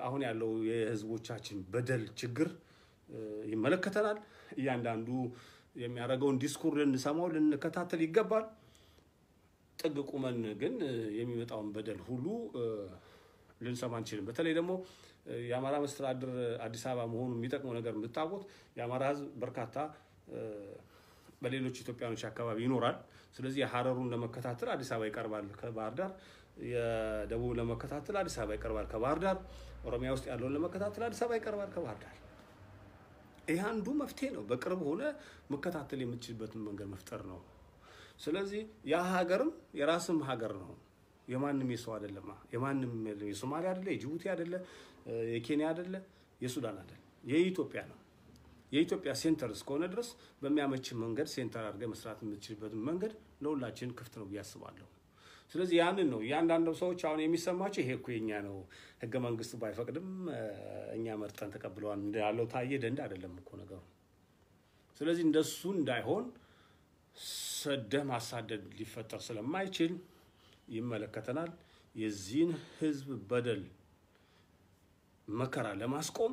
አሁን ያለው የህዝቦቻችን በደል ችግር ይመለከተናል። እያንዳንዱ የሚያደርገውን ዲስኩር ልንሰማው ልንከታተል ይገባል። ጥግ ቁመን ግን የሚመጣውን በደል ሁሉ ልንሰማ አንችልም። በተለይ ደግሞ የአማራ መስተዳድር አዲስ አበባ መሆኑ የሚጠቅመው ነገር የምታውቁት የአማራ ህዝብ በርካታ በሌሎች ኢትዮጵያኖች አካባቢ ይኖራል። ስለዚህ የሀረሩን ለመከታተል አዲስ አበባ ይቀርባል ከባህር ዳር፣ የደቡብ ለመከታተል አዲስ አበባ ይቀርባል ከባህር ዳር፣ ኦሮሚያ ውስጥ ያለውን ለመከታተል አዲስ አበባ ይቀርባል ከባህር ዳር። ይህ አንዱ መፍትሄ ነው። በቅርብ ሆነ መከታተል የምትችልበትን መንገድ መፍጠር ነው። ስለዚህ ያ ሀገርም የራስም ሀገር ነው። የማንም የሰው አይደለም። የማንም የሶማሊያ አይደለ፣ የጅቡቲ አይደለ፣ የኬንያ አይደለ፣ የሱዳን አይደለ፣ የኢትዮጵያ ነው። የኢትዮጵያ ሴንተር እስከሆነ ድረስ በሚያመች መንገድ ሴንተር አድርገህ መስራት የምትችልበትን መንገድ ለሁላችን ክፍት ነው ብዬ አስባለሁ። ስለዚህ ያንን ነው እያንዳንዱ ሰዎች አሁን የሚሰማቸው ይሄ እኮ የኛ ነው፣ ህገ መንግስት ባይፈቅድም እኛ መርጠን ተቀብለዋል እንዳለው ታየ ደንድ አይደለም እኮ ነገሩ። ስለዚህ እንደሱ እንዳይሆን ሰደህ ማሳደድ ሊፈጠር ስለማይችል ይመለከተናል። የዚህን ህዝብ በደል መከራ ለማስቆም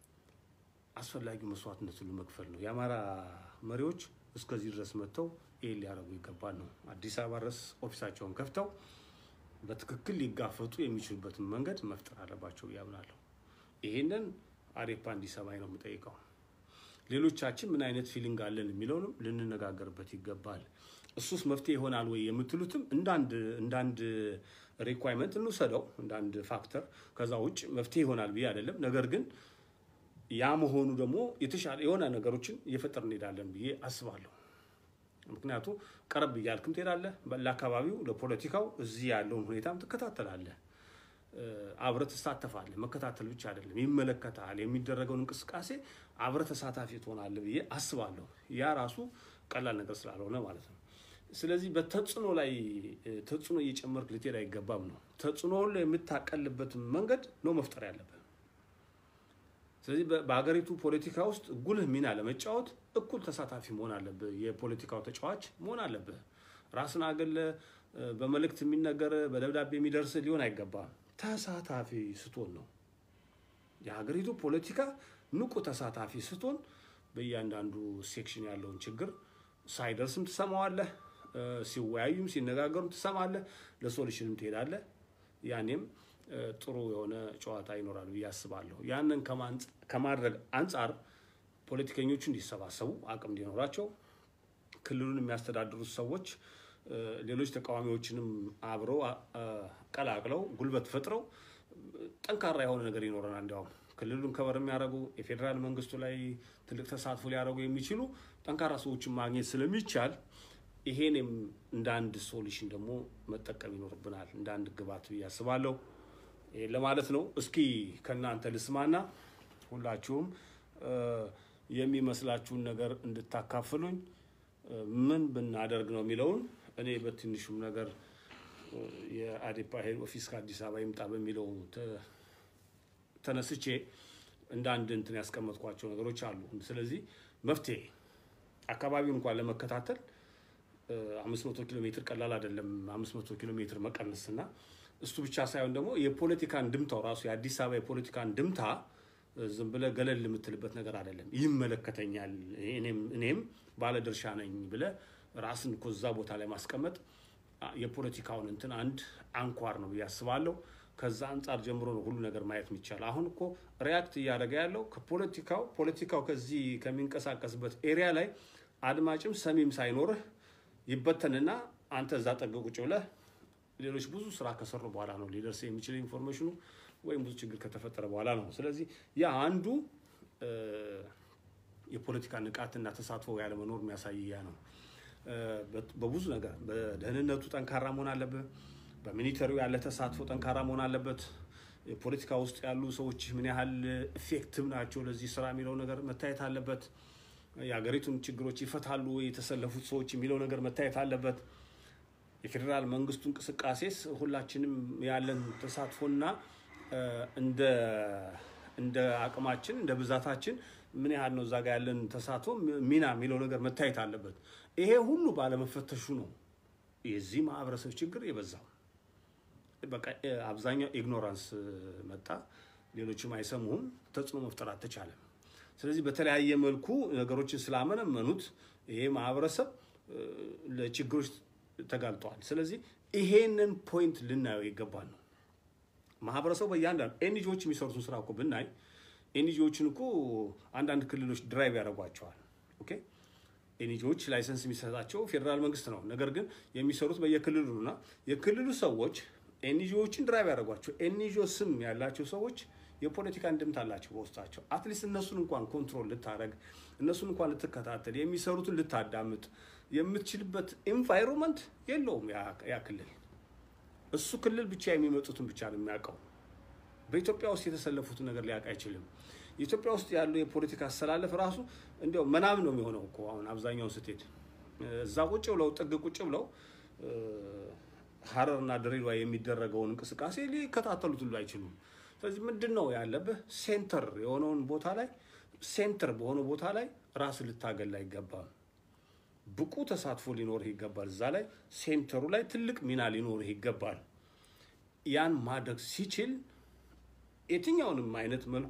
አስፈላጊው መስዋዕትነቱን መክፈል ነው። የአማራ መሪዎች እስከዚህ ድረስ መጥተው ይህን ሊያደርጉ ይገባል ነው። አዲስ አበባ ድረስ ኦፊሳቸውን ከፍተው በትክክል ሊጋፈጡ የሚችሉበትን መንገድ መፍጠር አለባቸው ያምናለሁ። ይህንን አዴፓ እንዲሰማኝ ነው የምጠይቀው። ሌሎቻችን ምን አይነት ፊሊንግ አለን የሚለውንም ልንነጋገርበት ይገባል። እሱስ መፍትሄ ይሆናል ወይ የምትሉትም እንዳንድ ሪኳይርመንት እንውሰደው፣ እንዳንድ ፋክተር። ከዛ ውጭ መፍትሄ ይሆናል ብዬ አይደለም። ነገር ግን ያ መሆኑ ደግሞ የተሻለ የሆነ ነገሮችን እየፈጠር እንሄዳለን ብዬ አስባለሁ። ምክንያቱ ቀረብ እያልክም ትሄዳለህ፣ ለአካባቢው ለፖለቲካው እዚህ ያለውን ሁኔታም ትከታተላለህ፣ አብረህ ትሳተፋለህ። መከታተል ብቻ አይደለም ይመለከታል። የሚደረገውን እንቅስቃሴ አብረህ ተሳታፊ ትሆናለህ ብዬ አስባለሁ። ያ ራሱ ቀላል ነገር ስላልሆነ ማለት ነው። ስለዚህ በተጽዕኖ ላይ ተጽዕኖ እየጨመርክ ልትሄድ አይገባም ነው። ተጽዕኖውን ላይ የምታቀልበትን መንገድ ነው መፍጠር ያለብህ። ስለዚህ በሀገሪቱ ፖለቲካ ውስጥ ጉልህ ሚና ለመጫወት እኩል ተሳታፊ መሆን አለብህ። የፖለቲካው ተጫዋች መሆን አለብህ። ራስን አገለ በመልእክት የሚነገር በደብዳቤ የሚደርስ ሊሆን አይገባም። ተሳታፊ ስትሆን ነው የሀገሪቱ ፖለቲካ ንቁ ተሳታፊ ስትሆን በእያንዳንዱ ሴክሽን ያለውን ችግር ሳይደርስም ትሰማዋለህ፣ ሲወያዩም ሲነጋገሩም ትሰማለህ፣ ለሶሉሽንም ትሄዳለህ። ያኔም ጥሩ የሆነ ጨዋታ ይኖራል ብዬ አስባለሁ። ያንን ከማድረግ አንጻር ፖለቲከኞቹ እንዲሰባሰቡ አቅም እንዲኖራቸው ክልሉን የሚያስተዳድሩት ሰዎች ሌሎች ተቃዋሚዎችንም አብረው ቀላቅለው ጉልበት ፈጥረው ጠንካራ የሆነ ነገር ይኖረናል። እንዲያውም ክልሉን ከበር የሚያደርጉ የፌዴራል መንግስቱ ላይ ትልቅ ተሳትፎ ሊያደርጉ የሚችሉ ጠንካራ ሰዎችን ማግኘት ስለሚቻል ይሄንም እንደ አንድ ሶሉሽን ደግሞ መጠቀም ይኖርብናል፣ እንደ አንድ ግባት ብዬ አስባለሁ። ይሄን ለማለት ነው። እስኪ ከእናንተ ልስማና ሁላችሁም የሚመስላችሁን ነገር እንድታካፍሉኝ ምን ብናደርግ ነው የሚለውን እኔ በትንሹም ነገር የአዴፓ ሄድ ኦፊስ ከአዲስ አበባ ይምጣ በሚለው ተነስቼ እንደ አንድ እንትን ያስቀመጥኳቸው ነገሮች አሉ። ስለዚህ መፍትሄ አካባቢውን እንኳን ለመከታተል አምስት መቶ ኪሎ ሜትር ቀላል አይደለም። አምስት መቶ ኪሎ ሜትር መቀነስ እና እሱ ብቻ ሳይሆን ደግሞ የፖለቲካን ድምታው ራሱ የአዲስ አበባ የፖለቲካን ድምታ ዝም ብለህ ገለል የምትልበት ነገር አይደለም። ይመለከተኛል፣ እኔም ባለድርሻ ነኝ ብለህ ራስን እኮ እዛ ቦታ ላይ ማስቀመጥ የፖለቲካውን እንትን አንድ አንኳር ነው ብዬ አስባለሁ። ከዛ አንጻር ጀምሮ ነው ሁሉ ነገር ማየት የሚቻል። አሁን እኮ ሪያክት እያደረገ ያለው ከፖለቲካው ፖለቲካው ከዚህ ከሚንቀሳቀስበት ኤሪያ ላይ አድማጭም ሰሚም ሳይኖርህ ይበተንና አንተ እዛ ጠገ ቁጭ ብለህ ሌሎች ብዙ ስራ ከሰሩ በኋላ ነው ሊደርስ የሚችል ኢንፎርሜሽኑ ወይም ብዙ ችግር ከተፈጠረ በኋላ ነው። ስለዚህ ያ አንዱ የፖለቲካ ንቃትና ተሳትፎ ያለመኖር የሚያሳይ ያ ነው። በብዙ ነገር በደህንነቱ ጠንካራ መሆን አለብህ። በሚኒተሪው ያለ ተሳትፎ ጠንካራ መሆን አለበት። የፖለቲካ ውስጥ ያሉ ሰዎች ምን ያህል ኢፌክቲቭ ናቸው ለዚህ ስራ የሚለው ነገር መታየት አለበት። የሀገሪቱን ችግሮች ይፈታሉ የተሰለፉት ሰዎች የሚለው ነገር መታየት አለበት። የፌዴራል መንግስቱ እንቅስቃሴስ ሁላችንም ያለን ተሳትፎና እንደ አቅማችን እንደ ብዛታችን ምን ያህል ነው እዛ ጋ ያለን ተሳትፎ ሚና የሚለው ነገር መታየት አለበት። ይሄ ሁሉ ባለመፈተሹ ነው የዚህ ማህበረሰብ ችግር የበዛው። በቃ አብዛኛው ኢግኖራንስ መጣ። ሌሎችም አይሰሙህም፣ ተጽዕኖ መፍጠር አልተቻለም። ስለዚህ በተለያየ መልኩ ነገሮችን ስላመነመኑት ይሄ ማህበረሰብ ለችግሮች ተጋልጠዋል። ስለዚህ ይሄንን ፖይንት ልናየው ይገባል ነው ማህበረሰቡ በእያንዳንዱ ኤንጂዎች የሚሰሩትን ስራ እኮ ብናይ ኤንጂዎችን እኮ አንዳንድ ክልሎች ድራይቭ ያደርጓቸዋል። ኦኬ ኤንጂዎች ላይሰንስ የሚሰጣቸው ፌዴራል መንግስት ነው። ነገር ግን የሚሰሩት በየክልሉ እና የክልሉ ሰዎች ኤንጂዎችን ድራይቭ ያደርጓቸው። ኤንጂኦ ስም ያላቸው ሰዎች የፖለቲካ እንድምታ አላቸው በውስጣቸው። አትሊስት እነሱን እንኳን ኮንትሮል ልታደረግ እነሱን እንኳን ልትከታተል የሚሰሩትን ልታዳምጥ የምትችልበት ኤንቫይሮንመንት የለውም ያ ክልል። እሱ ክልል ብቻ የሚመጡትን ብቻ ነው የሚያውቀው። በኢትዮጵያ ውስጥ የተሰለፉትን ነገር ሊያውቅ አይችልም። ኢትዮጵያ ውስጥ ያለው የፖለቲካ አሰላለፍ ራሱ እንዲያው ምናምን ነው የሚሆነው እኮ አሁን አብዛኛውን ስትሄድ እዛ ቁጭ ብለው ጥግ ቁጭ ብለው ሀረርና ድሬዳዋ የሚደረገውን እንቅስቃሴ ሊከታተሉት ሁሉ አይችሉም። ስለዚህ ምንድን ነው ያለብህ? ሴንተር የሆነውን ቦታ ላይ ሴንተር በሆነ ቦታ ላይ ራስ ልታገል አይገባም። ብቁ ተሳትፎ ሊኖርህ ይገባል። እዛ ላይ ሴንተሩ ላይ ትልቅ ሚና ሊኖርህ ይገባል። ያን ማድረግ ሲችል የትኛውንም አይነት መልኩ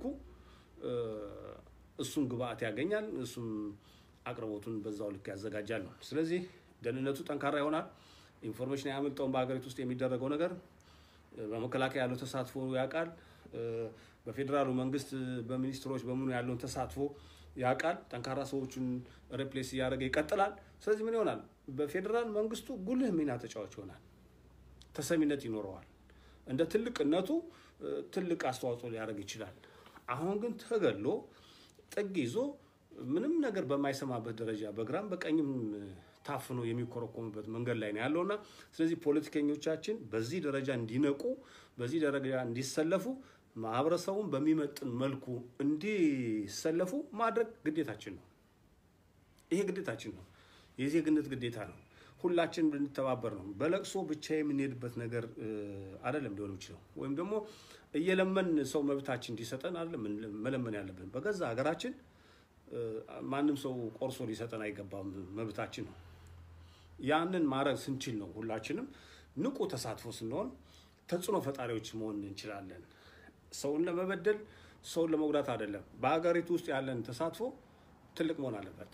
እሱም ግብአት ያገኛል፣ እሱም አቅርቦቱን በዛው ልክ ያዘጋጃል ነው። ስለዚህ ደህንነቱ ጠንካራ ይሆናል። ኢንፎርሜሽን ያመልጠውን በሀገሪቱ ውስጥ የሚደረገው ነገር በመከላከያ ያለው ተሳትፎ ያውቃል። በፌዴራሉ መንግስት በሚኒስትሮች በምኑ ያለውን ተሳትፎ ያውቃል። ጠንካራ ሰዎቹን ሬፕሌስ እያደረገ ይቀጥላል። ስለዚህ ምን ይሆናል? በፌዴራል መንግስቱ ጉልህ ሚና ተጫዋች ይሆናል። ተሰሚነት ይኖረዋል። እንደ ትልቅነቱ ትልቅ አስተዋጽኦ ሊያደርግ ይችላል። አሁን ግን ተገሎ ጥግ ይዞ ምንም ነገር በማይሰማበት ደረጃ በግራም በቀኝም ታፍኖ የሚኮረኮምበት መንገድ ላይ ነው ያለውና ስለዚህ ፖለቲከኞቻችን በዚህ ደረጃ እንዲነቁ፣ በዚህ ደረጃ እንዲሰለፉ፣ ማህበረሰቡን በሚመጥን መልኩ እንዲሰለፉ ማድረግ ግዴታችን ነው። ይሄ ግዴታችን ነው። የዜግነት ግዴታ ነው። ሁላችን ብንተባበር ነው። በለቅሶ ብቻ የምንሄድበት ነገር አይደለም ሊሆን ይችላል። ወይም ደግሞ እየለመን ሰው መብታችን እንዲሰጠን አይደለም መለመን ያለብን። በገዛ ሀገራችን ማንም ሰው ቆርሶ ሊሰጠን አይገባም፣ መብታችን ነው። ያንን ማድረግ ስንችል ነው ሁላችንም ንቁ ተሳትፎ ስንሆን ተጽዕኖ ፈጣሪዎች መሆን እንችላለን። ሰውን ለመበደል ሰውን ለመጉዳት አይደለም። በሀገሪቱ ውስጥ ያለን ተሳትፎ ትልቅ መሆን አለበት።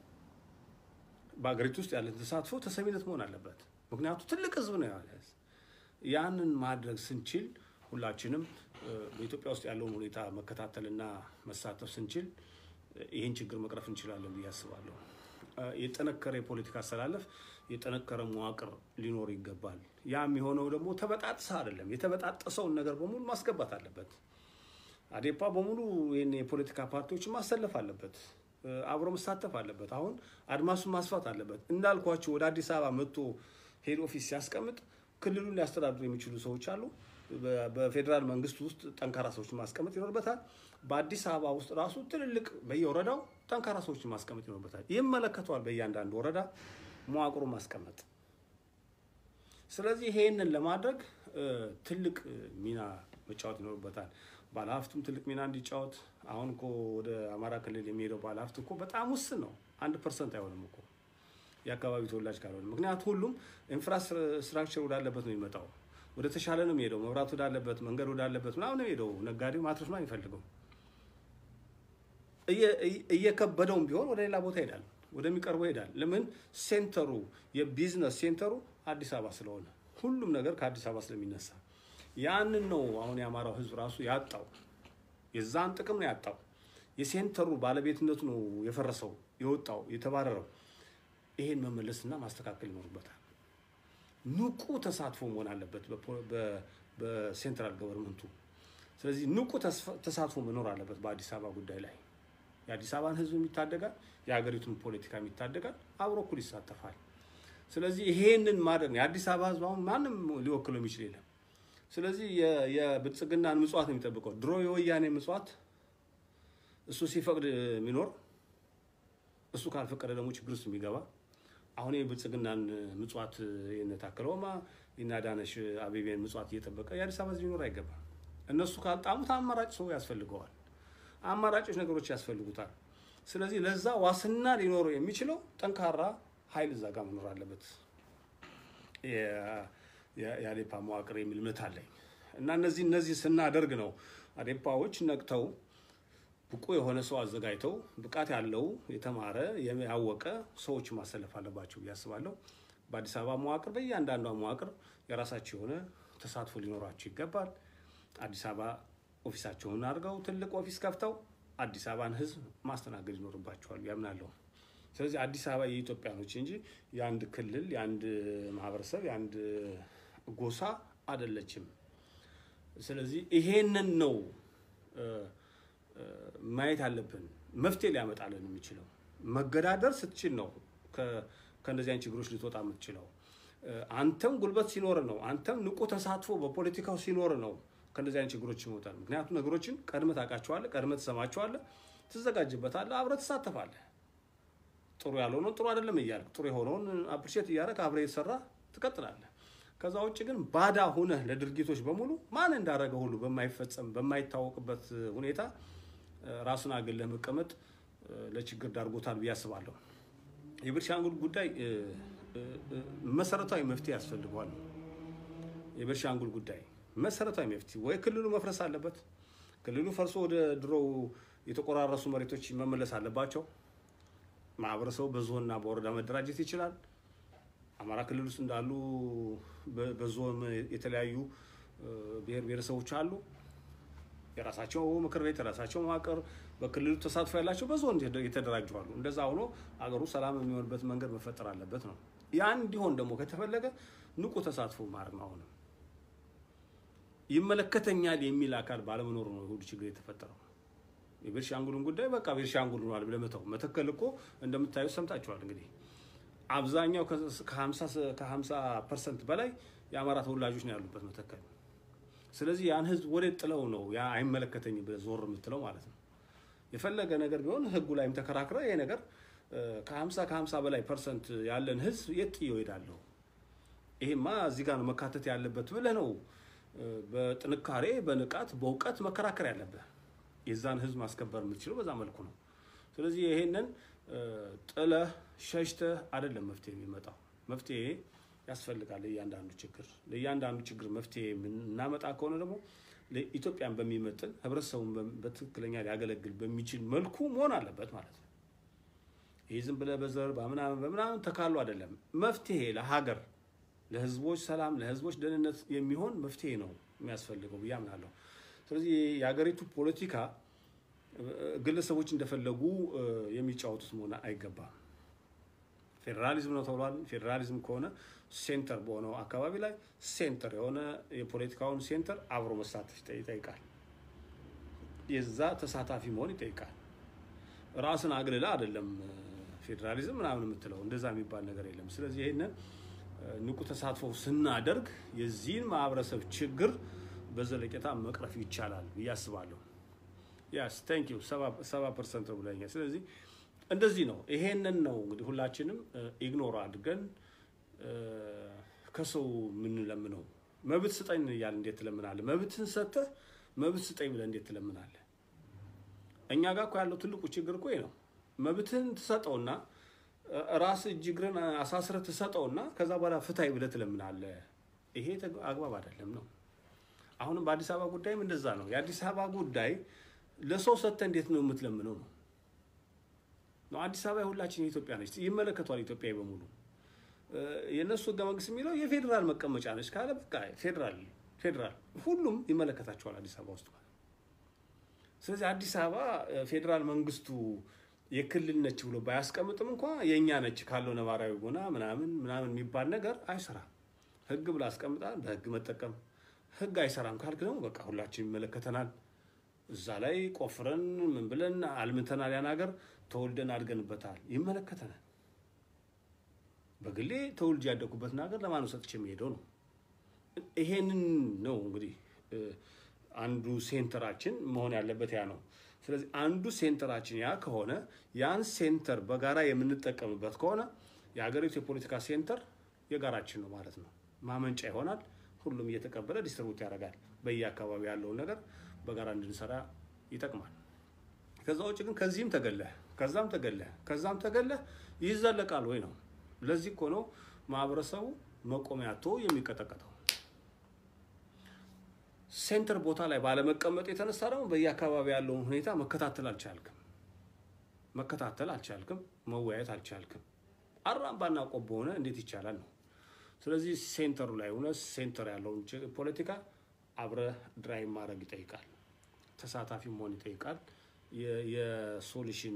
በሀገሪቱ ውስጥ ያለን ተሳትፎ ተሰሚነት መሆን አለበት። ምክንያቱ ትልቅ ህዝብ ነው ያለ። ያንን ማድረግ ስንችል ሁላችንም በኢትዮጵያ ውስጥ ያለውን ሁኔታ መከታተልና መሳተፍ ስንችል ይህን ችግር መቅረፍ እንችላለን ብዬ አስባለሁ። የጠነከረ የፖለቲካ አሰላለፍ፣ የጠነከረ መዋቅር ሊኖር ይገባል። ያ የሚሆነው ደግሞ ተበጣጥሰ አይደለም። የተበጣጠሰውን ነገር በሙሉ ማስገባት አለበት። አዴፓ በሙሉ ይህን የፖለቲካ ፓርቲዎችን ማሰለፍ አለበት። አብሮ መሳተፍ አለበት። አሁን አድማሱን ማስፋት አለበት። እንዳልኳቸው ወደ አዲስ አበባ መጥቶ ሄድ ኦፊስ ሲያስቀምጥ ክልሉን ሊያስተዳድሩ የሚችሉ ሰዎች አሉ። በፌዴራል መንግስት ውስጥ ጠንካራ ሰዎችን ማስቀመጥ ይኖርበታል። በአዲስ አበባ ውስጥ ራሱ ትልልቅ በየወረዳው ጠንካራ ሰዎችን ማስቀመጥ ይኖርበታል። ይመለከተዋል። በእያንዳንዱ ወረዳ መዋቅሩ ማስቀመጥ። ስለዚህ ይሄንን ለማድረግ ትልቅ ሚና መጫወት ይኖርበታል። ባለሀብቱም ትልቅ ሚና እንዲጫወት። አሁን እኮ ወደ አማራ ክልል የሚሄደው ባለሀብት እኮ በጣም ውስን ነው። አንድ ፐርሰንት አይሆንም እኮ የአካባቢ ተወላጅ ካልሆነ። ምክንያቱ ሁሉም ኢንፍራስትራክቸር ወዳለበት ነው የሚመጣው። ወደ ተሻለ ነው የሚሄደው። መብራት ወዳለበት፣ መንገድ ወዳለበት ምናምን ነው የሚሄደው። ነጋዴው ማትረፍ ነው የሚፈልገው። እየከበደውም ቢሆን ወደ ሌላ ቦታ ይሄዳል፣ ወደሚቀርበው ይሄዳል። ለምን? ሴንተሩ የቢዝነስ ሴንተሩ አዲስ አበባ ስለሆነ ሁሉም ነገር ከአዲስ አበባ ስለሚነሳ ያንን ነው አሁን የአማራው ሕዝብ ራሱ ያጣው። የዛን ጥቅም ነው ያጣው። የሴንተሩ ባለቤትነቱ ነው የፈረሰው፣ የወጣው፣ የተባረረው። ይሄን መመለስና ማስተካከል ይኖርበታል። ንቁ ተሳትፎ መሆን አለበት በሴንትራል ገቨርንመንቱ። ስለዚህ ንቁ ተሳትፎ መኖር አለበት በአዲስ አበባ ጉዳይ ላይ። የአዲስ አበባን ህዝብ የሚታደጋል፣ የሀገሪቱን ፖለቲካ የሚታደጋል፣ አብሮ እኩል ይሳተፋል። ስለዚህ ይሄንን ማድረግ ነው የአዲስ አበባ ህዝብ አሁን ማንም ሊወክለው የሚችል የለም። ስለዚህ የብልጽግናን ምጽዋት ነው የሚጠብቀው። ድሮ የወያኔ ምጽዋት እሱ ሲፈቅድ የሚኖር እሱ ካልፈቀደ ደግሞ ችግር ውስጥ የሚገባ አሁን የብልጽግናን ምጽዋት የነታከለውማ የናዳነሽ አቤቤን ምጽዋት እየጠበቀ የአዲስ አበባ ህዝብ ሊኖር አይገባም። እነሱ ካልጣሙት አማራጭ ሰው ያስፈልገዋል። አማራጮች ነገሮች ያስፈልጉታል። ስለዚህ ለዛ ዋስና ሊኖረው የሚችለው ጠንካራ ኃይል እዛ ጋር መኖር አለበት። የአዴፓ መዋቅር የሚል እምነት አለኝ እና እነዚህ እነዚህ ስናደርግ ነው አዴፓዎች ነቅተው ብቁ የሆነ ሰው አዘጋጅተው ብቃት ያለው የተማረ ያወቀ ሰዎች ማሰለፍ አለባቸው ብዬ አስባለሁ። በአዲስ አበባ መዋቅር በእያንዳንዷ መዋቅር የራሳቸው የሆነ ተሳትፎ ሊኖራቸው ይገባል። አዲስ አበባ ኦፊሳቸውን አድርገው ትልቅ ኦፊስ ከፍተው አዲስ አበባን ሕዝብ ማስተናገድ ይኖርባቸዋል ያምናለሁ። ስለዚህ አዲስ አበባ የኢትዮጵያኖች እንጂ የአንድ ክልል የአንድ ማህበረሰብ የአንድ ጎሳ አይደለችም። ስለዚህ ይሄንን ነው ማየት አለብን። መፍትሄ ሊያመጣልን የሚችለው መገዳደር ስትችል ነው ከእነዚህ አይነት ችግሮች ልትወጣ የምትችለው። አንተም ጉልበት ሲኖር ነው፣ አንተም ንቁ ተሳትፎ በፖለቲካው ሲኖር ነው ከእነዚህ አይነት ችግሮች ይወጣል። ምክንያቱም ነገሮችን ቀድመህ ታውቃቸዋለህ፣ ቀድመህ ትሰማቸዋለህ፣ ትዘጋጅበታለህ፣ አብረህ ትሳተፋለህ። ጥሩ ያልሆነውን ጥሩ አይደለም እያልክ ጥሩ የሆነውን አፕሪሼት እያደረግህ አብረህ የተሰራ ትቀጥላለህ። ከዛ ውጭ ግን ባዳ ሁነህ ለድርጊቶች በሙሉ ማን እንዳደረገ ሁሉ በማይፈጸም በማይታወቅበት ሁኔታ ራሱን አግለህ መቀመጥ ለችግር ዳርጎታል ብዬ አስባለሁ። የቤኒሻንጉል ጉዳይ መሰረታዊ መፍትሄ ያስፈልገዋል። የቤኒሻንጉል ጉዳይ መሰረታዊ መፍትሄ ወይ ክልሉ መፍረስ አለበት። ክልሉ ፈርሶ ወደ ድሮው የተቆራረሱ መሬቶች መመለስ አለባቸው። ማህበረሰቡ በዞንና በወረዳ መደራጀት ይችላል። አማራ ክልል ውስጥ እንዳሉ በዞን የተለያዩ ብሔር ብሔረሰቦች አሉ። የራሳቸው ምክር ቤት፣ የራሳቸው መዋቅር፣ በክልሉ ተሳትፎ ያላቸው በዞን የተደራጁ አሉ። እንደዛ ሆኖ አገሩ ሰላም የሚሆንበት መንገድ መፈጠር አለበት ነው። ያ እንዲሆን ደግሞ ከተፈለገ ንቁ ተሳትፎ ማድረግ ነው። አሁንም ይመለከተኛል የሚል አካል ባለመኖሩ ነው ሁሉ ችግር የተፈጠረው። የቤኒሻንጉልን ጉዳይ በቃ ቤኒሻንጉል ሆኗል ብለህ መተው። መተከል እኮ እንደምታዩት ሰምታችኋል እንግዲህ አብዛኛው ከ50 ፐርሰንት በላይ የአማራ ተወላጆች ነው ያሉበት መተከል። ስለዚህ ያን ህዝብ ወዴት ጥለው ነው ያ አይመለከተኝም ብለህ ዞር የምትለው ማለት ነው። የፈለገ ነገር ቢሆን ህጉ ላይም ተከራክረ ይሄ ነገር ከ50 ከ50 በላይ ፐርሰንት ያለን ህዝብ የት ጥዬው እሄዳለሁ? ይሄማ እዚህ ጋር ነው መካተት ያለበት ብለህ ነው በጥንካሬ በንቃት በእውቀት መከራከር ያለብህ። የዛን ህዝብ ማስከበር የምትችለው በዛ መልኩ ነው። ስለዚህ ይሄንን ጥለህ ሸሽተህ አይደለም መፍትሄ የሚመጣው። መፍትሄ ያስፈልጋል ለእያንዳንዱ ችግር። ለእያንዳንዱ ችግር መፍትሄ የምናመጣ ከሆነ ደግሞ ኢትዮጵያን በሚመጥን ህብረተሰቡን በትክክለኛ ሊያገለግል በሚችል መልኩ መሆን አለበት ማለት ነው። ይህ ዝም ብለህ በዘር በምናምን በምናምን ተካሉ አይደለም። መፍትሄ ለሀገር ለህዝቦች ሰላም፣ ለህዝቦች ደህንነት የሚሆን መፍትሄ ነው የሚያስፈልገው ብዬ አምናለሁ። ስለዚህ የሀገሪቱ ፖለቲካ ግለሰቦች እንደፈለጉ የሚጫወቱት መሆን አይገባም። ፌዴራሊዝም ነው ተብሏል። ፌዴራሊዝም ከሆነ ሴንተር በሆነው አካባቢ ላይ ሴንተር የሆነ የፖለቲካውን ሴንተር አብሮ መሳተፍ ይጠይቃል። የዛ ተሳታፊ መሆን ይጠይቃል። ራስን አግልላ አይደለም ፌዴራሊዝም ምናምን የምትለው እንደዛ የሚባል ነገር የለም። ስለዚህ ይህንን ንቁ ተሳትፎ ስናደርግ የዚህን ማህበረሰብ ችግር በዘለቄታ መቅረፍ ይቻላል ብዬ አስባለሁ። ያስ ታንክ ዩ ሰባ ፐርሰንት ነው ብለኛል። ስለዚህ እንደዚህ ነው። ይሄንን ነው እንግዲህ ሁላችንም ኢግኖር አድርገን ከሰው የምንለምነው። መብት ስጠኝ እያለ እንዴት ትለምናለህ? መብትን ሰጥተህ መብት ስጠኝ ብለህ እንዴት ትለምናለህ? እኛ ጋር እኮ ያለው ትልቁ ችግር እኮ ነው። መብትህን ትሰጠውና ራስ እጅ እግርን አሳስረህ ትሰጠውና ከዛ በኋላ ፍታይ ብለህ ትለምናለህ። ይሄ አግባብ አይደለም ነው። አሁንም በአዲስ አበባ ጉዳይም እንደዛ ነው። የአዲስ አበባ ጉዳይ ለሰው ሰጥተህ እንዴት ነው የምትለምነው ነው ነው አዲስ አበባ የሁላችን የኢትዮጵያ ነች፣ ይመለከቷል ኢትዮጵያዊ በሙሉ። የእነሱ ህገ መንግስት የሚለው የፌዴራል መቀመጫ ነች ካለ በቃ ፌዴራል ፌዴራል ሁሉም ይመለከታቸዋል አዲስ አበባ ውስጥ ማለት። ስለዚህ አዲስ አበባ ፌዴራል መንግስቱ የክልል ነች ብሎ ባያስቀምጥም እንኳ የእኛ ነች ካለው ነባራዊ ጎና ምናምን ምናምን የሚባል ነገር አይሰራም። ህግ ብላ አስቀምጣል፣ በህግ መጠቀም። ህግ አይሰራም ካልክ ደግሞ በቃ ሁላችን ይመለከተናል። እዛ ላይ ቆፍረን ምን ብለን አልምተናል። ያን ሀገር ተወልደን አድገንበታል፣ ይመለከተናል። በግሌ ተወልጄ ያደኩበትን ሀገር ለማን ሰጥቼ የሚሄደው ነው። ይሄንን ነው እንግዲህ አንዱ ሴንተራችን መሆን ያለበት ያ ነው። ስለዚህ አንዱ ሴንተራችን ያ ከሆነ ያን ሴንተር በጋራ የምንጠቀምበት ከሆነ የሀገሪቱ የፖለቲካ ሴንተር የጋራችን ነው ማለት ነው። ማመንጫ ይሆናል። ሁሉም እየተቀበለ ዲስትሪቡት ያደርጋል። በየአካባቢ ያለውን ነገር በጋራ እንድንሰራ ይጠቅማል። ከዛ ውጭ ግን ከዚህም ተገለህ ከዛም ተገለህ ከዛም ተገለህ ይዘለቃል ወይ ነው። ለዚህ እኮ ነው ማህበረሰቡ መቆሚያ አጥቶ የሚቀጠቀጠው። ሴንተር ቦታ ላይ ባለመቀመጥ የተነሳ ደግሞ በየአካባቢ ያለውን ሁኔታ መከታተል አልቻልክም መከታተል አልቻልክም፣ መወያየት አልቻልክም። አራምባና ቆቦ ሆነ እንዴት ይቻላል ነው። ስለዚህ ሴንተሩ ላይ ሆነ ሴንተር ያለውን ፖለቲካ አብረህ ድራይቭ ማድረግ ይጠይቃል። ተሳታፊ መሆን ይጠይቃል። የሶሉሽን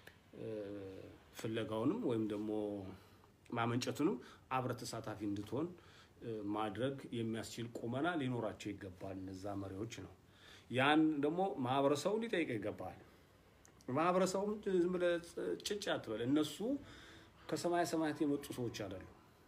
ፍለጋውንም ወይም ደግሞ ማመንጨቱንም አብረህ ተሳታፊ እንድትሆን ማድረግ የሚያስችል ቁመና ሊኖራቸው ይገባል። እነዛ መሪዎች ነው። ያን ደግሞ ማህበረሰቡ ሊጠይቅ ይገባል። ማህበረሰቡም ዝም ብለህ ጭጭ አትበል። እነሱ ከሰማያ ሰማያት የመጡ ሰዎች አይደሉ።